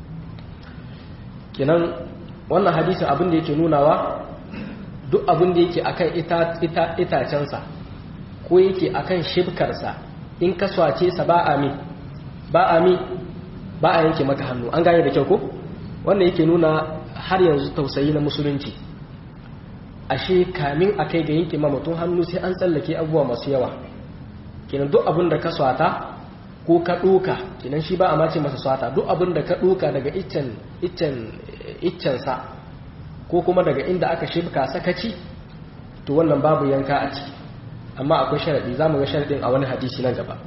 kenan wannan hadisin abin da yake nunawa duk abin da yake akan ita itacensa ko yake akan shibkarsa in ka swace sa ba a mi ba a mi ba a yanke maka hannu an gane da kyau ko wannan yake nuna har yanzu tausayi na musulunci ashe kamin a kai ga yanke ma mutum hannu sai an tsallake abubuwa masu yawa kenan duk abin da ka swata ko ka ɗoka kinan shi ba a mace masa swata duk abin da ka ɗoka daga iccen sa ko kuma daga inda aka shibka sakaci to wannan babu yanka a ciki amma akwai sharaɗi za mu ga sharaɗin a wani hadisi nan gaba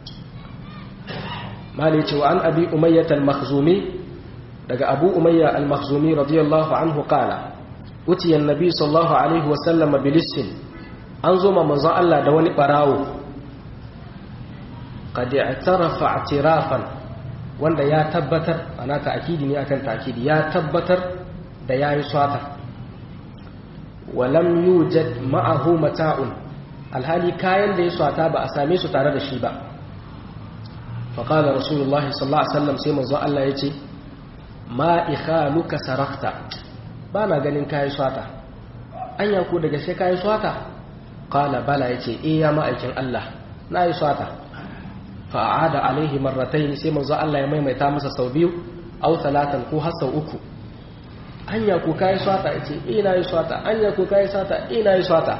mali ce wa an abi umayyat al-makhzumi daga abu umayya al-makhzumi radiyallahu anhu qala utiya an-nabi sallallahu alaihi wa sallam bilissin an zo ma manzon Allah da wani barawo qad i'tarafa i'tirafan wanda ya tabbatar ana ta'kidi ne akan ta'kidi ya tabbatar da yayi swata wa lam yujad ma'ahu mata'un alhali kayan da ya swata ba a same su tare da shi ba faƙalar rasulullahi sallallahu alaihi wasallam sai manzo Allah ya ce ma ikhaluka sarakta ba na ganin kayi swata anya ko daga sai kayi swata qala bala yace eh ya ma'aikin Allah na yi swata fa aada alaihi marratayn sai manzo Allah ya maimaita masa sau biyu aw talatan ko har sau uku anya ko kayi swata yace eh na yi swata anya ko kayi swata eh na yi swata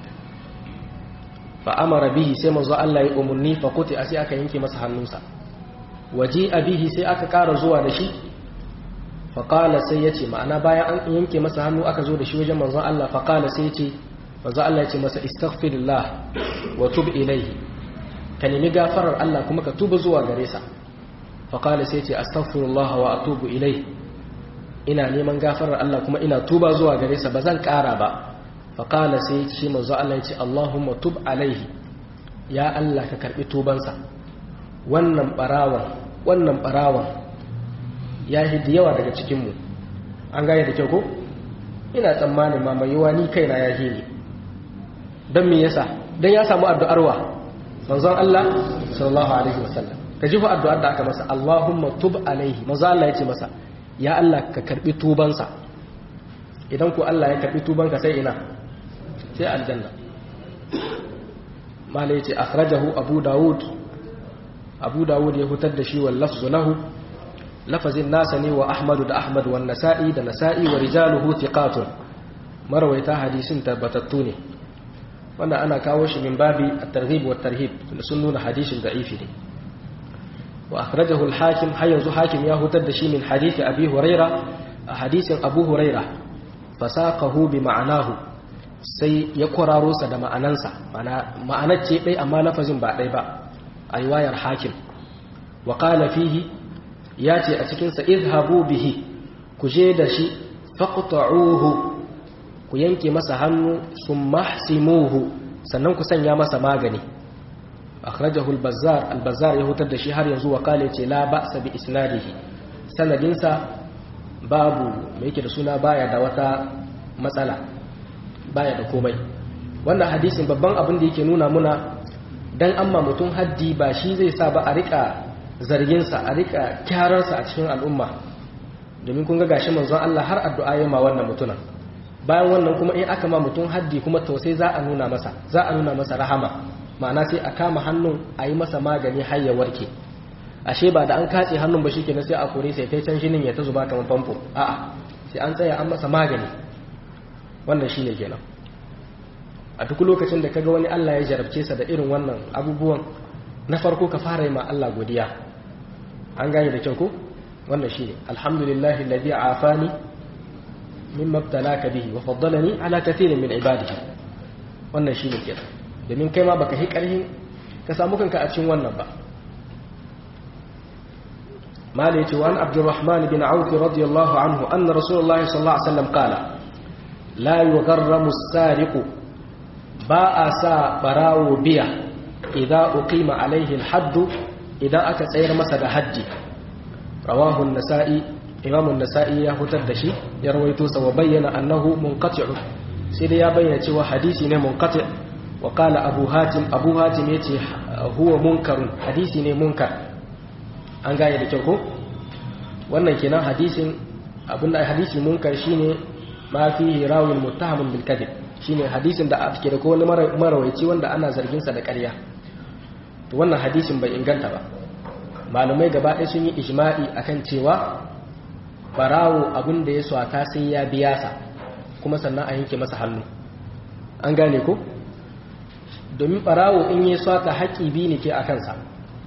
fa amara bihi sai manzo Allah ya umurni fa kuti sai aka yanke masa hannunsa waji bihi sai aka ƙara zuwa da shi fa qala sai yace ma'ana bayan an yanke masa hannu aka zo da shi wajen manzo Allah fa qala sai yace manzo Allah yace masa istaghfirullah wa tub ilayhi ka nemi gafarar Allah kuma ka tuba zuwa gare sa fa qala sai yace astaghfirullah wa atubu ilayhi ina neman gafarar Allah kuma ina tuba zuwa gare sa bazan ƙara ba faƙala sai shi manzo Allah ya ce Allahumma tub alaihi ya Allah ka karɓi tubansa wannan ɓarawan wannan ɓarawan ya yi da yawa daga cikinmu an gane da kyau ko ina tsammanin ma mai yiwa ni kaina ya hili don me yasa don ya samu addu'arwa manzon Allah sallallahu alaihi wasallam ka ji fa addu'ar da aka masa Allahumma tub alaihi manzo Allah ya ce masa ya Allah ka karɓi tubansa idan ku Allah ya karɓi tubanka sai ina sai aljanna mala yace akhrajahu abu daud abu daud ya hutar da shi wal lafzu lahu lafazin nasa ne wa ahmad da ahmad wan nasa'i da nasa'i wa rijaluhu thiqatun marwaita hadisin tabbatattu ne wannan ana kawo shi min babi at-targhib wa tarhib sun nuna hadisin da'ifi ne wa akhrajahu al-hakim har yanzu hakim ya hutar da shi min hadisi abi huraira a hadisin abu huraira fasaqahu bi ma'anahu sai ya kwararo sa da ma'anansa ma'anar ce ɗai amma lafazin ba ɗai ba a riwayar hakim wa qala fihi ya ce a cikinsa izhabu bihi ku je da shi faqta'uhu ku yanke masa hannu summa hsimuhu sannan ku sanya masa magani akhrajahu al-bazzar al-bazzar ya hutar da shi har yanzu wa qala ce la ba'sa bi isnadihi sanadinsa babu mai yake da suna baya da wata matsala baya da komai wannan hadisin babban abin da yake nuna muna dan amma mutum haddi ba shi zai sa ba a rika zarginsa a rika kyararsa a cikin al'umma domin kun ga gashi manzon Allah har addu'a yayi ma wannan mutunan bayan wannan kuma in aka ma mutum haddi kuma to sai za a nuna masa za a nuna masa rahama ma'ana sai a kama hannun a yi masa magani har ya warke ashe ba da an katse hannun ba shikenan sai a kore sai kai can shinin ya ta zuba kamar famfo a'a sai an tsaya an masa magani wannan shine kenan a duk lokacin da kaga wani Allah ya jarabce sa da irin wannan abubuwan na farko ka fara yi ma Allah godiya an gane da kyau ko wannan shine alhamdulillahi alladhi afani mimma ibtalaka bihi wa faddalani ala kathirin min ibadihi wannan shine kenan domin kai ma baka hi karhin ka samu kanka a cikin wannan ba مالك وعن عبد الرحمن بن عوف رضي الله عنه أن رسول الله صلى الله عليه وسلم قال لا يغرم السارق باء سا براو بيا إذا أقيم عليه الحد إذا أكا سير مسد حج رواه النسائي إمام النسائي يهتد دشي يرويتوس وبين أنه منقطع سيدي يا بين تشوى حديثي منقطع وقال أبو هاتم أبو هاتم يتي هو منكر حديثي منكر an gane da kyau ko wannan kenan hadisin abinda hadisi munkar shine ma fihi rawin muttahamun bil kadhib shine hadisin da ake da ko wani marawaici wanda ana zargin sa da ƙarya to wannan hadisin bai inganta ba malumai gaba ɗaya sun yi ijma'i akan cewa barawo abin da ya swata sai ya biya sa kuma sannan a yanke masa hannu an gane ko domin barawo in ya swata haƙi biyu ne ke a kansa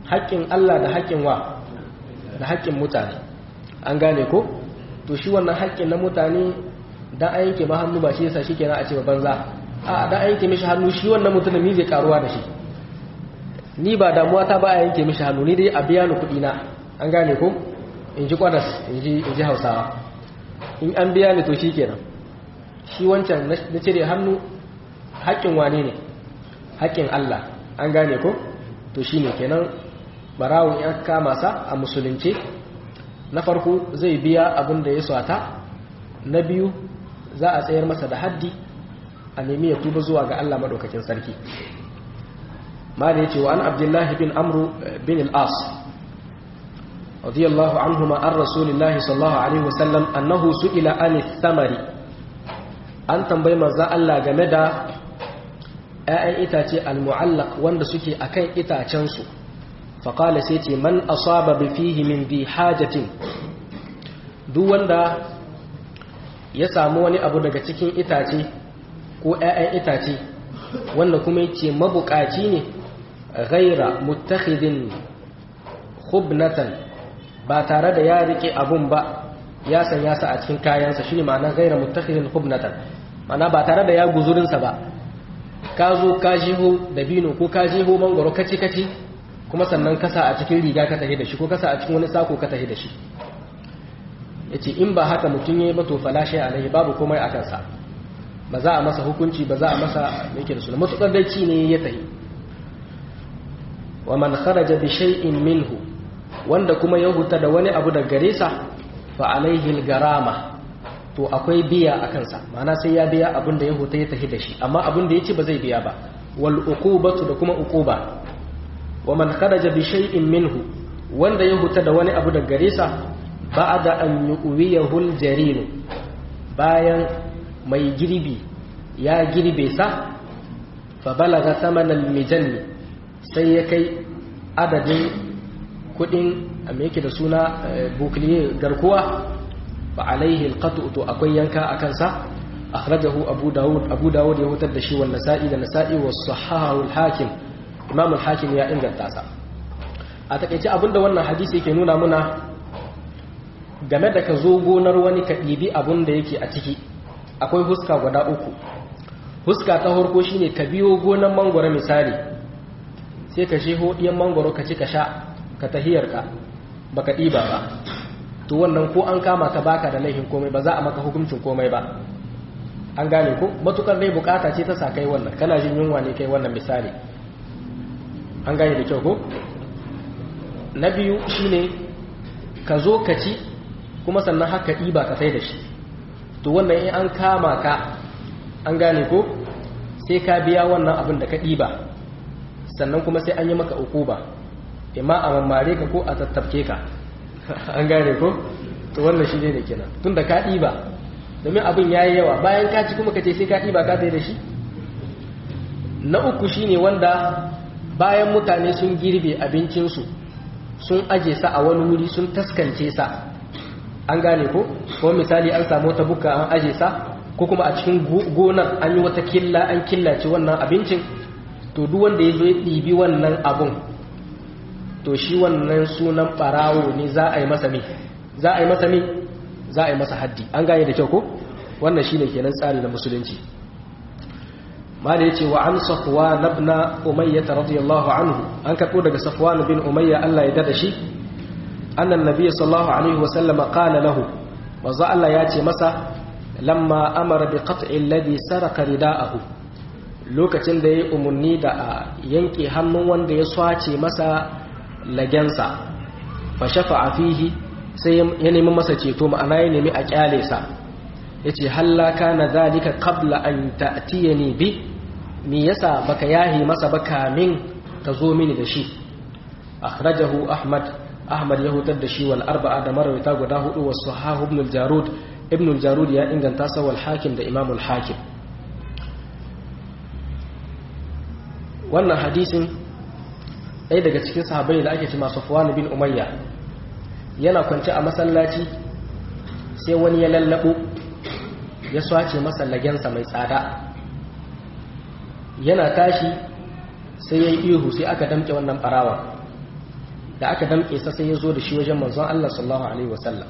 haƙƙin Allah da haƙƙin wa da haƙƙin mutane an gane ko to shi wannan haƙƙin na mutane dan an yanke ma hannu ba shi yasa shikenan a ce banza a dan an yanke mishi hannu shi wannan mutumin mi zai karuwa da shi ni ba damuwa ta ba a yanke mishi hannu ni dai a biya ni kuɗi na an gane ko in ji kwadas in ji hausawa in an biya ni to shi kenan shi wancan na cire hannu haƙƙin wane ne haƙƙin Allah an gane ko to shi ne kenan barawun ya kama sa a musulunce na farko zai biya abin da ya swata na biyu za a tsayar masa da haddi a nemi ya tuba zuwa ga Allah maɗaukakin sarki ma da ya ce wa an abdullahi bin amru bin al'as radiyallahu anhuma an rasulillahi sallallahu alaihi wasallam annahu su'ila an thamari an tambayi manzon Allah game da ‘ya'yan itace al-mu'allaq wanda suke akan itacensu faƙala sai ce man asaba bi fihi min bi hajatin duk wanda ya samu wani abu daga cikin itace ko ‘ya'yan itace wanda kuma yace mabukaci ne ghaira muttakhidin khubnatan ba tare da ya rike abun ba ya sanya sa a cikin kayansa shine ma'ana ghaira muttakhidin khubnatan ma'ana ba tare da ya guzurinsa ba ka zo ka jiho dabino ko ka jiho mangoro kaci kaci kuma sannan kasa a cikin riga ka tahi da shi ko kasa a cikin wani sako ka tahi da shi yace in ba haka mutum yayi ba to falashe alaihi babu komai a kansa ba za a masa hukunci ba za a masa yake da suna matukar dai ci ne ya tahi wa man kharaja bi shay'in minhu wanda kuma ya huta da wani abu da gare sa fa alaihi al-garama to akwai biya a kansa ma'ana sai ya biya abin da ya huta ya tahi da shi amma abin da ya ci ba zai biya ba wal uqubatu da kuma uquba wa man kharaja bi shay'in minhu wanda ya huta da wani abu da gare sa ba'da an yuwiyahu al-jarir bayan mai girbi ya girbe sa fa balaga thaman al-mijanni sai ya kai adadin kudin me yake da suna bukliye garkuwa fa alaihi alqatu to akwai yanka akan sa akhrajahu abu daud abu daud ya hutar da shi wannan nasa'i da nasa'i wa sahahu al-hakim imam al-hakim ya inganta sa a takeice abinda wannan hadisi yake nuna muna game da ka zo gonar wani ka ɗibi abin da yake a ciki akwai huska guda uku huska ta farko shine ka biyo gonar mangwaro misali sai ka sheho ɗiyan mangwaro ka ci ka sha ka tahiyarka baka ɗiba ba to wannan ko an kama ka baka da laifin komai ba za a maka hukuncin komai ba an gane ko matukar dai bukata ce ta sa kai wannan kana jin yunwa ne kai wannan misali an gane da kyau ko na biyu shine ka zo ka ci kuma sannan haka ɗiba ka sai da shi to wannan in an kama ka an gane ko sai ka biya wannan abin da ka ɗiba sannan kuma sai an yi maka ukuba imma a mammare ka ko a tattafke ka an gane ko to wannan shi ne da kenan tun da ka ɗiba domin abin ya yi yawa bayan ka ci kuma ka ce sai ka ɗiba ka sai da shi na uku shi ne wanda bayan mutane sun girbe abincinsu sun aje sa a wani wuri sun taskance sa an gane ko ko misali an samu wata buka an aje sa ko kuma a cikin gonar an yi wata killa an killace wannan abincin to duk wanda ya zo ya ɗibi wannan abun to shi wannan sunan ɓarawo ne za a yi masa mi za a yi masa mi za a yi masa haddi an gane da kyau ko wannan shine kenan tsari na musulunci mala yace wa an safwan ibn umayyah radiyallahu anhu an karbo daga safwan bin umayya Allah ya dada shi annan nabiy sallallahu alaihi wa sallam qala lahu manzo Allah ya ce masa lamma amara bi qat'i alladhi saraka rida'ahu lokacin da yayi umunni da a yanke hannun wanda ya swace masa lagensa fa shafa'a fihi sai ya nemi masa ceto ma'ana ya nemi a kyale sa yace halla kana zalika qabla an ta'tiyani bi me yasa baka yahi masa ba kamin ka zo mini da shi akhrajahu ahmad ahmad ya hutar da shi wal arba'a da marawita guda hudu wa sahahu ibn al-jarud ibn al-jarud ya inganta sa wal hakim da imam al-hakim wannan hadisin ɗaya daga cikin sahabbai da ake cewa safwan bin umayya yana kwance a masallaci sai wani ya lallabo ya swace masa lagensa mai tsada yana tashi sai ya yi ihu sai aka damke wannan barawa da aka damƙe sa sai ya zo da shi wajen manzon Allah sallallahu alaihi wasallam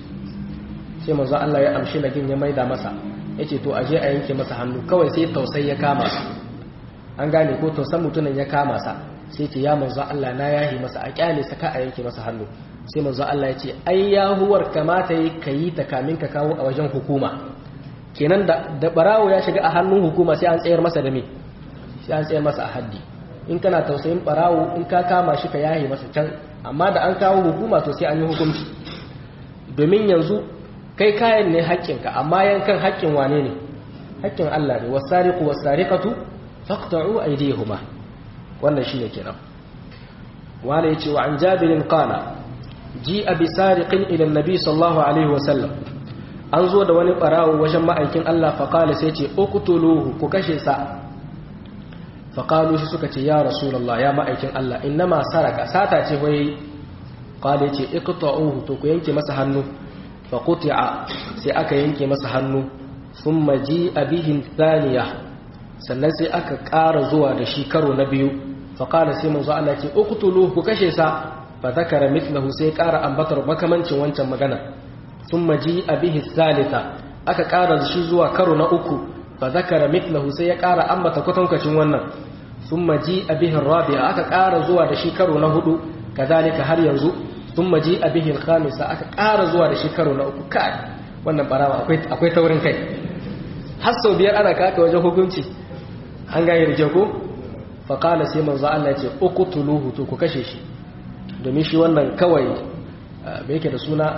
sai manzon Allah ya amshi lagin ya maida masa yace to aje a yanke masa hannu kawai sai tausayi ya kama sa an gane ko tausan mutumin ya kama sa sai ce ya manzon Allah na yahi masa a kyale sa ka a yanke masa hannu sai manzon Allah ya ce ai yahuwar kamata yi kayi ta kamin ka kawo a wajen hukuma kenan da da barawo ya shiga a hannun hukuma sai an tsayar masa da me sai an tsayar masa a haddi in kana tausayin barawo in ka kama shi ka yahe masa can amma da an kawo hukuma to sai an yi hukunci domin yanzu kai kayan ne haƙƙinka amma yankan haƙƙin wane ne haƙƙin Allah ne wasariqu wasariqatu faqta'u aydihuma wannan shine kenan wala yace wa an jabirin qala ji'a bi sariqin ila annabi sallallahu alaihi wa sallam an zo da wani barawo wajen ma'aikin Allah fa qala sai ce uqtuluhu ku kashe sa fa qalu shi suka ce ya rasulullah ya ma'aikin Allah innama saraka sata ce wai qala yace iqta'uhu to ku yanke masa hannu fa quti'a sai aka yanke masa hannu thumma ji'a bihi thaniya sannan sai aka ƙara zuwa da shi karo na biyu fa qala sai manzo Allah ce uqtuluhu ku kashe sa fa zakara mithlahu sai ƙara ambatar makamancin wancan magana thumma ji'a bihi thalitha aka ƙara shi zuwa karo na uku fa zakara mithlahu sai ya ƙara ambata kwatankacin wannan thumma ji'a bihi rabi'a aka ƙara zuwa da shi karo na hudu kazalika har yanzu thumma ji'a bihi al-khamisa aka ƙara zuwa da shi karo na uku kai wannan barawa akwai akwai taurin kai har sau biyar ana kaka wajen hukunci an gane da kyau ko fa qala sai manzo Allah ya ce uqtuluhu to ku kashe shi domin shi wannan kawai me yake da suna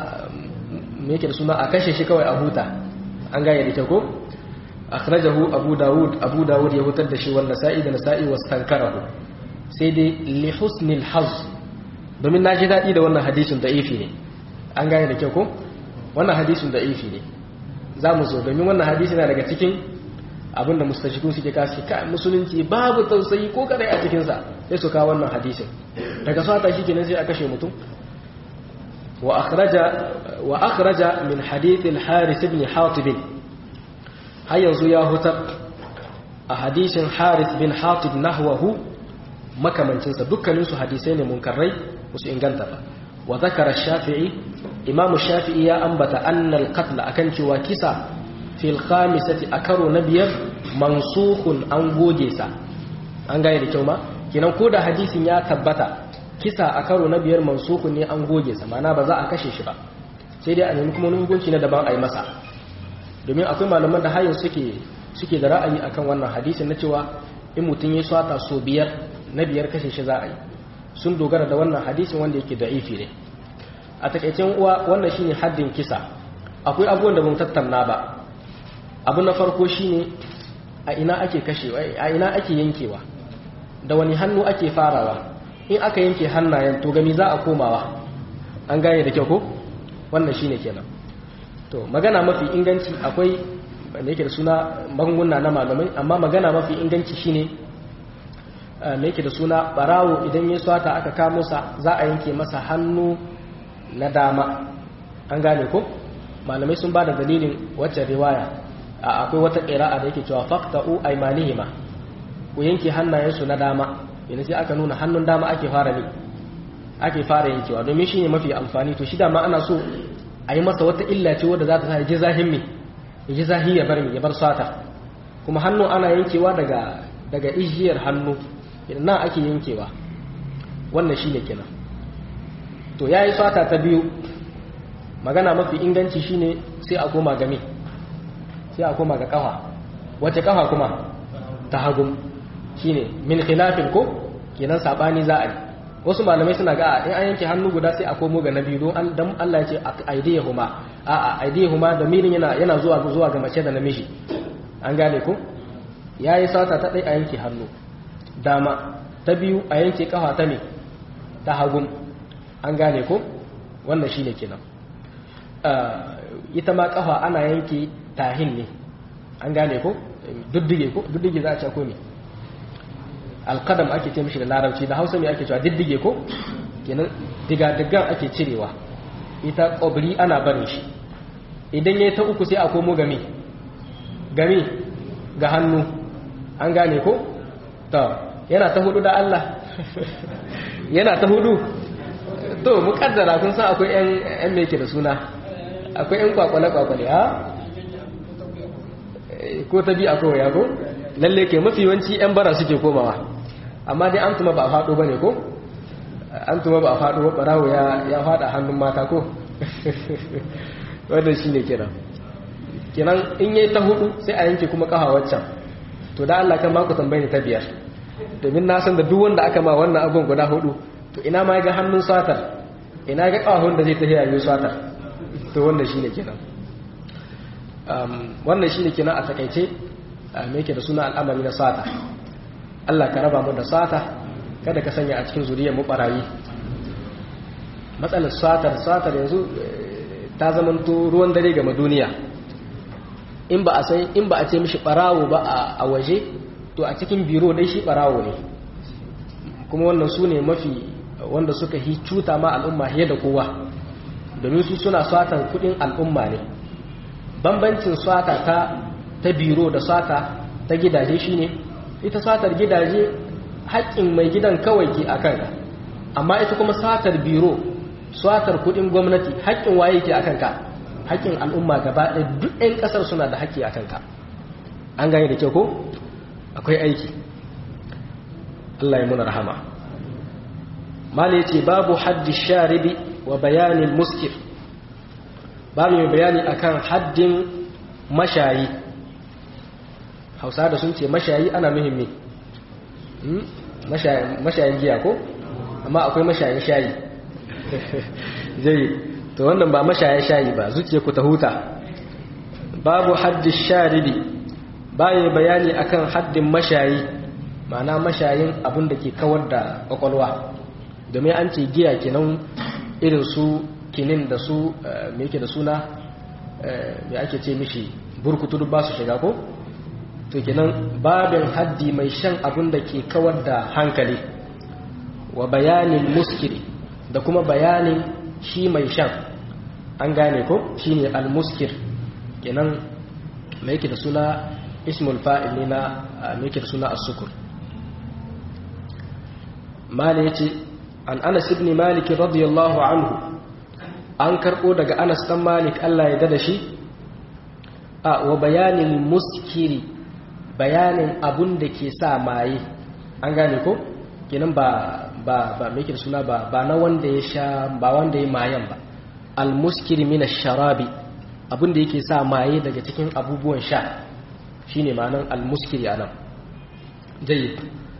me yake da suna a kashe shi kawai a huta an gane da kyau ko akhrajahu abu daud abu daud ya hutar da shi wannan sa'i da nasa'i wastankarahu sai dai li husnil haz domin na ji daɗi da wannan hadisin da ifi ne an gane da kyau ko wannan hadisin da ifi ne za mu zo domin wannan hadisi na daga cikin abinda mustashikun suke kasu ka musulunci babu tausayi ko kadai a cikinsa sai su kawo wannan hadisin daga sata shi kenan sai a kashe mutum wa akhraja wa akhraja min hadith al-haris ibn hatib har yanzu ya hutar a hadisin haris bin hatib nahwahu makamancinsa dukkaninsu hadisai ne munkarrai musu inganta ba wa zakara shafi'i imamu shafi'i ya ambata annal qatl akan cewa kisa fil khamisati a karo na biyar mansukhun an goge sa an gane da kyau ma kinan ko da hadisin ya tabbata kisa a karo na biyar mansukhun ne an goge sa mana ba za a kashe shi ba sai dai a nemi kuma wani hukunci na daban a yi masa domin akwai malaman da hayan suke suke da ra'ayi akan wannan hadisin na cewa in mutum ya swata so biyar na biyar kashe shi za a yi sun dogara da wannan hadisin wanda yake da'ifi ne a takaicen uwa wannan shine haddin kisa akwai abubuwan da mun tattauna ba abu na farko shine a ina ake kashewa a ina ake yankewa da wani hannu ake farawa in aka yanke hannayen to gami za a komawa an gane da kyau ko wannan shine kenan to magana mafi inganci akwai wanda yake da suna magunguna na malamai amma magana mafi inganci shine me yake da suna barawo idan ya swata aka kamo sa za a yanke masa hannu na dama an gane ko malamai sun ba da dalilin wacce riwaya akwai wata ƙira'a da yake cewa faqta'u aymanihima ku yanke hannayensu na dama yana sai aka nuna hannun dama ake fara ne ake fara yankewa domin shi ne mafi amfani to shi dama ana so a yi masa wata illa ce wadda za ta sa ya ji zahin mi ya ji zahi ya bar mi ya bar sata kuma hannu ana yankewa daga daga ijiyar hannu idan nan ake yankewa wannan shi ne kenan to ya yi sata ta biyu magana mafi inganci shine sai a koma game sai a koma ga kafa wace kafa kuma ta hagun shine min khilafin ko kenan sabani za a yi wasu malamai suna ga in an yanke hannu guda sai a komo ga na biyu don dan Allah ya ce aidiyahuma a a aidiyahuma da mirin yana yana zuwa zuwa ga mace da namiji an gane ko yayi sata ta dai a yanke hannu dama ta biyu a yanke kafa ta me ta hagun an gane ko wannan shine kenan ita ma kafa ana yanke tahin ne an gane ko duddige ko duddige za a ce ko me alqadam ake ce mishi da larabci da hausa me ake cewa diddige ko kenan diga-digan ake cirewa ita ƙobri ana barin shi idan ya ta uku sai a komo game game ga hannu an gane ko ta yana ta hudu da Allah yana ta hudu to mukaddara kun san akwai yan yan me yake da suna akwai yan kwakwale kwakwale ha ko ta bi akwai ya ko lalle ke mafi yawanci yan bara suke komawa amma dai an tuma ba a faɗo bane ko an tuma ba a faɗo ba barawo ya ya faɗa hannun mata ko wannan shine kenan kenan in yayi ta hudu sai a yanke kuma kafa waccan to da Allah kan ku tambaye ni ta biyar domin na san da duk wanda aka ma wannan abun guda hudu to ina ma ga hannun satar ina ga kafafun da zai ta yayi satar to wannan shine kenan um wannan shine kenan a takaice me yake da suna al'amari na sata Allah ka raba mu da sata kada ka sanya a cikin zuriyar mu barayi matsalar satar satar yanzu ta zamanto ruwan dare ga duniya in ba a sai in ba a ce mishi barawo ba a waje to a cikin biro dai shi barawo ne kuma wannan su ne mafi wanda suka hi cuta ma al'umma fiye da kowa domin su suna satan kudin al'umma ne bambancin sata ta ta biro da sata ta gidaje shine ita satar gidaje haƙƙin mai gidan kawai ke akan ka amma ita kuma satar biro satar kudin gwamnati haƙƙin waye ke akan ka haƙƙin al'umma gaba ɗaya duk 'yan ƙasar suna da haƙƙi a kanka an gane da kyau ko akwai aiki Allah ya muna rahama mala ce babu haddi sharibi wa bayanin muskir babu mai bayani akan haddin mashayi hausa da sun ce mashayi ana muhimmi mashayin giya ko amma akwai mashayin shayi zai to wannan ba mashaya shayi ba zuciya ku ta huta babu haddin sharibi bayan bayani akan haddin mashayi ma'ana mashayin abin da ke kawar da kwakwalwa domin an ce giya kenan irin su kinin da su me yake da suna me ake ce mishi burkutu ba su shiga ko to kenan babin haddi mai shan abin da ke kawar da hankali wa bayanin muskiri da kuma bayanin shi mai shan an gane ko shi ne almuskir kenan mai yake da suna ismul fa'il ne na mai yake da suna as-sukur mali yace an anas ibn malik radiyallahu anhu an karbo daga anas dan malik Allah ya dada shi a wa bayanin muskiri bayanin abun da ke sa maye an gane ko kenan ba ba ba mai yake da suna ba ba na wanda ya sha ba wanda ya mayan ba almuskiri min sharabi abin da yake sa maye daga cikin abubuwan sha shine ma'anar almuskiri anan jayyid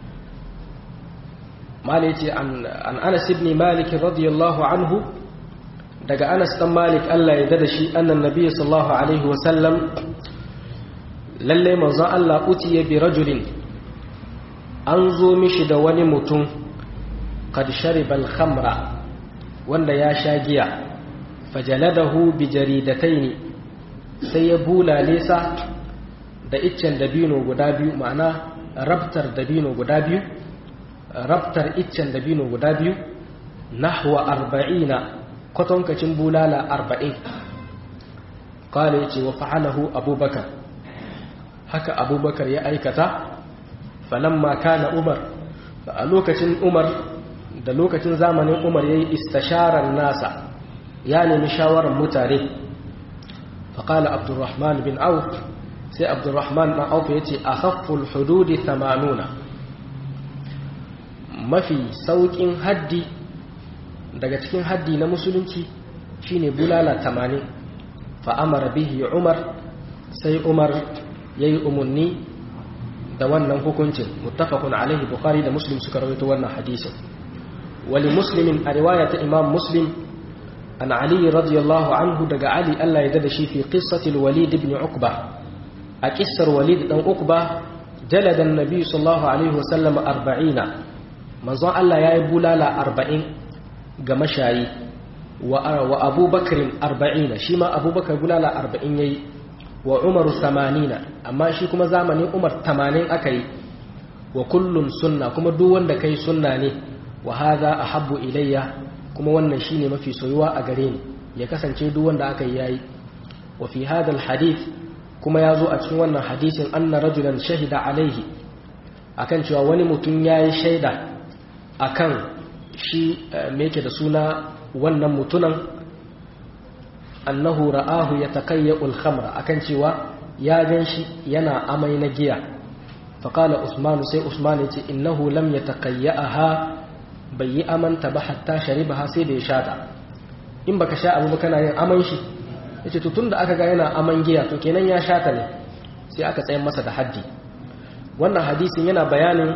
malai ce an anas ibn malik radiyallahu anhu daga anas dan malik Allah ya dada shi annan nabi sallallahu alaihi wa sallam lalle manzo Allah utiya bi rajulin an zo mishi da wani mutum qad shariba al-khamra wanda ya sha giya fajaladahu bi jaridataini sai ya bulale sa da iccen dabino guda biyu ma'ana rabtar dabino guda biyu rabtar iccen dabino guda biyu nahwa arba'ina kwatankacin bulala arba'in kala yace wa fa'alahu abubakar haka abubakar ya aikata falamma kana umar a lokacin umar da lokacin zamanin umar yayi istasharar nasa ya nemi shawarar mutane faƙala abdurrahman bin auf sai abdurrahman ɗan auf ya ce a hafful hududi tamanuna mafi sauƙin haddi daga cikin haddi na musulunci shine bulala tamanin fa'amara bihi umar sai umar ya yi umarni da wannan hukuncin muttafaqun alaihi bukhari da muslim suka rawaito wannan hadisin wali muslimin a riwaya ta imam muslim an ali radiyallahu anhu daga ali Allah ya dada shi fi qissatil walid ibn uqba a kissar walid dan uqba jalada annabi sallallahu alaihi wasallam 40 manzon Allah yayi bulala 40 ga mashayi wa wa abubakar 40 shi ma abubakar bulala 40 yayi wa umaru 80 amma shi kuma zamanin umar 80 aka yi wa kullun sunna kuma duk wanda kai sunna ne wa hadha ahabbu ilayya kuma wannan shine mafi soyuwa a gare ni ya kasance duk wanda aka yi yayi wa fi hadha alhadith kuma yazo a cikin wannan hadisin anna rajulan shahida alaihi akan cewa wani mutum yayi shaida akan shi me yake da suna wannan mutunan annahu ra'ahu yatakayya al-khamra akan cewa ya ganshi yana amai na giya faqala usman sai usman yace innahu lam yatakayyaha bai yi amanta ba hatta sharibaha sai da ya shata in baka sha abu kana yin aman shi yace to tunda aka ga yana aman giya to kenan ya shata ne sai aka tsayar masa da haddi wannan hadisin yana bayanin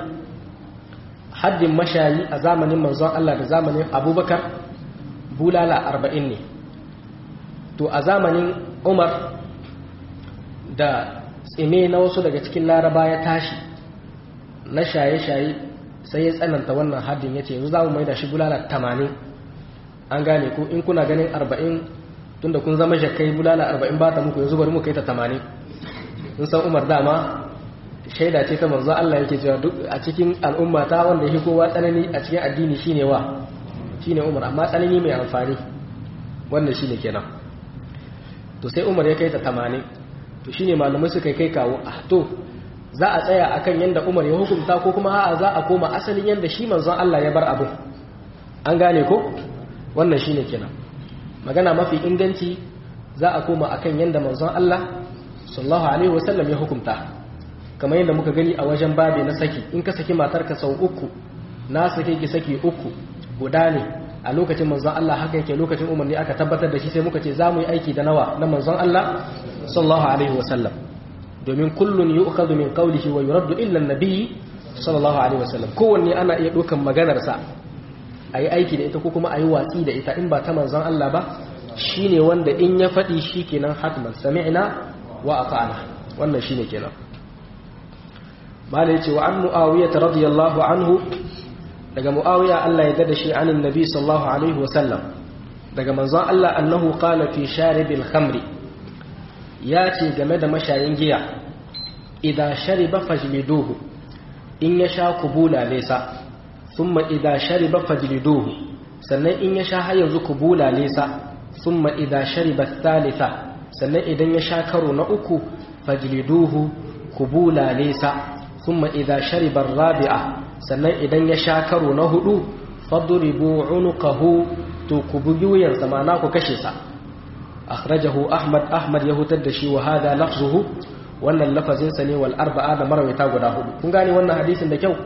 haddin mashayi a zamanin manzon Allah da zamanin Abubakar bulala arba'in ne to a zamanin Umar da tsime na wasu daga cikin laraba ya tashi na shaye-shaye sai ya tsananta wannan haddin ya ce yanzu za mu mai da shi bulala tamanin an gane ko in kuna ganin arba'in tunda kun zama shakai bulala arba'in ba ta muku yanzu bari mu kai ta tamanin in san umar dama shaida ce ta manzo Allah yake cewa duk a cikin al'umma ta wanda yake kowa tsanani a cikin addini shine wa shine umar amma tsanani mai amfani wannan shine kenan to sai umar ya kai ta tamanin to shine malamai suka kai kawo ah to za a tsaya akan yanda umar ya hukunta ko kuma a'a za a koma asalin yanda shi manzon Allah ya bar abin an gane ko wannan shine kenan magana mafi inganci za a koma akan yanda manzon Allah sallallahu alaihi wasallam ya hukunta kamar yadda muka gani a wajen babe na saki in ka saki matarka sau uku na sake ki saki uku guda ne a lokacin manzon Allah haka yake lokacin umarni aka tabbatar da shi sai muka ce za mu yi aiki da nawa na manzon Allah sallallahu alaihi wasallam domin kullun yu'khadhu min qawlihi wa yuraddu illa an-nabiy sallallahu alaihi wasallam kowanne ana iya dukan maganar sa ayi aiki da ita ko kuma ayi watsi da ita in ba ta manzon Allah ba shine wanda in ya faɗi shikenan hatman sami'na wa ata'na wannan shine kenan malai ce wa an mu'awiyah radiyallahu anhu daga mu'awiya Allah ya dada shi anin nabi sallallahu alaihi wasallam daga manzon Allah annahu qala fi sharibil khamri ya ce game da mashayin giya idan shariba fajliduhu in ya sha kubula lesa thumma idan shariba fajliduhu sannan in ya sha har yanzu kubula lesa thumma idan shariba thalitha sannan idan ya sha karo na uku fajliduhu kubula lesa thumma idan shariba rabi'a sannan idan ya sha karo na hudu fadribu unuqahu to ku bugi wuyansa ma'ana ku kashe sa akhrajahu ahmad ahmad ya hutar da shi wa hada lafzuhu wannan lafazin sa ne wal arba'a da marwayata guda hudu kun gane wannan hadisin da kyau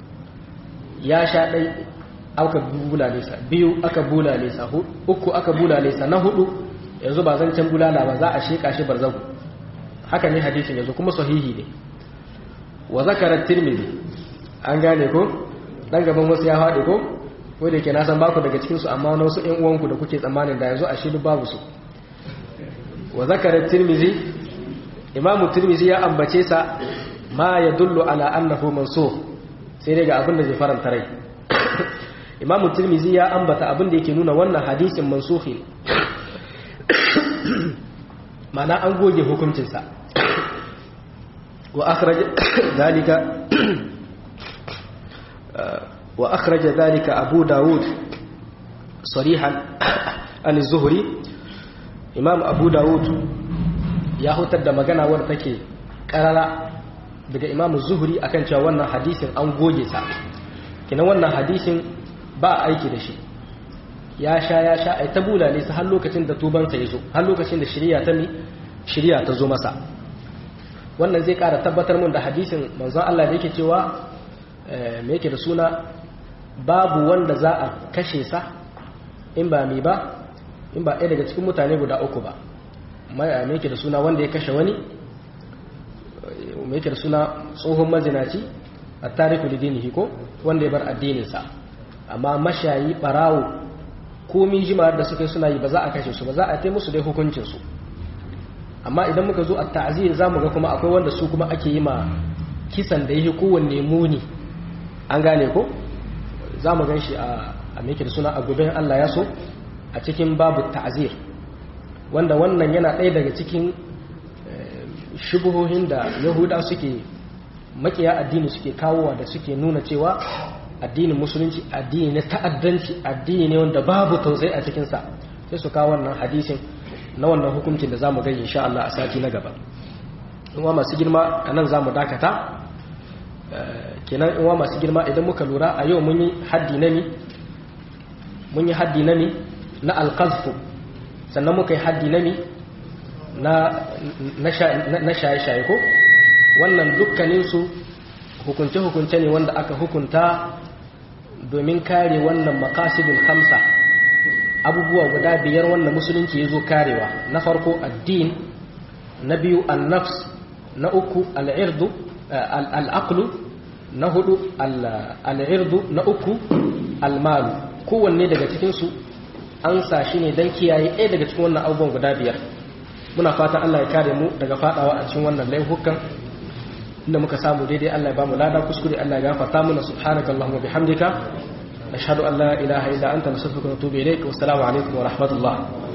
ya sha dai aka bulale sa biyu aka bulale sa uku aka bulale sa na hudu yanzu ba zan can bulala ba za a sheka shi barzahu haka ne hadisin yanzu kuma sahihi ne wa zakara tirmidhi an gane ko dan gaban wasu ya faɗi ko ko da ke na san baku daga cikinsu amma wani wasu ƴan uwanku da kuke tsammanin da yanzu a shi babu su wa zakarar tirmizi imamu tirmizi ya ambace sa ma ya dullu ala annahu mansukh sai dai ga abin da zai faranta rai imamu tirmizi ya ambata abin da yake nuna wannan hadisin mansukhi mana an goge hukuncinsa wa akhraj dalika وأخرج ذلك أبو داود صريحا عن الزهري إمام أبو داود يهوتر da magana wadda take karara daga Imam Zuhri akan cewa wannan hadisin an goge sa kina wannan hadisin ba aiki da shi ya sha ya sha ai ta bulale sa har lokacin da tuban sa yazo har lokacin da shari'a ta mi shari'a ta zo masa wannan zai kara tabbatar mun da hadisin manzon Allah da yake cewa me yake da suna babu wanda za a kashe sa in ba mi ba in ba ɗaya daga cikin mutane guda uku ba me yake da suna wanda ya kashe wani me yake da suna tsohon mazinaci a tariku da dinihi ko wanda ya bar addininsa amma mashayi ɓarawo komi jima'ar da suka yi suna yi ba za a kashe su ba za a tai musu dai hukuncinsu amma idan muka zo a ta'azir za mu ga kuma akwai wanda su kuma ake yi ma kisan da yake kowanne muni an gane ko za mu gan shi a meke da suna a gobin Allah ya so a cikin babu ta'azir wanda wannan yana ɗaya daga cikin shubuhohin da yahuda suke makiya addini suke kawowa da suke nuna cewa addinin musulunci addini na ta'addanci addini ne wanda babu tausayi a cikinsa sai su kawo wannan hadisin na wannan hukuncin da za mu gani insha Allah a sati na gaba in masu girma a nan za mu dakata kenan in masu girma idan muka lura a yau mun yi haddi na ni mun yi haddi na mi na alqazfu sannan muka yi haddi na mi na shaye-shaye ko wannan dukkaninsu hukunce-hukunce ne wanda aka hukunta domin kare wannan makasidul hamsa abubuwa guda biyar wanda musulunci ya zo karewa na farko addin na biyu annafs na uku al'irdu al'aqlu na hudu al'irdu na uku almalu kowanne daga cikinsu an sa shi ne don kiyaye ɗaya daga cikin wannan abubuwan guda biyar muna fatan Allah ya kare mu daga fadawa a cikin wannan laifukan inda muka samu daidai Allah ya bamu lada kuskure Allah ya gafarta mana subhanakallahumma bihamdika nashhadu an la ilaha illa anta nastaghfiruka wa natubu ilayk wa assalamu alaikum wa rahmatullah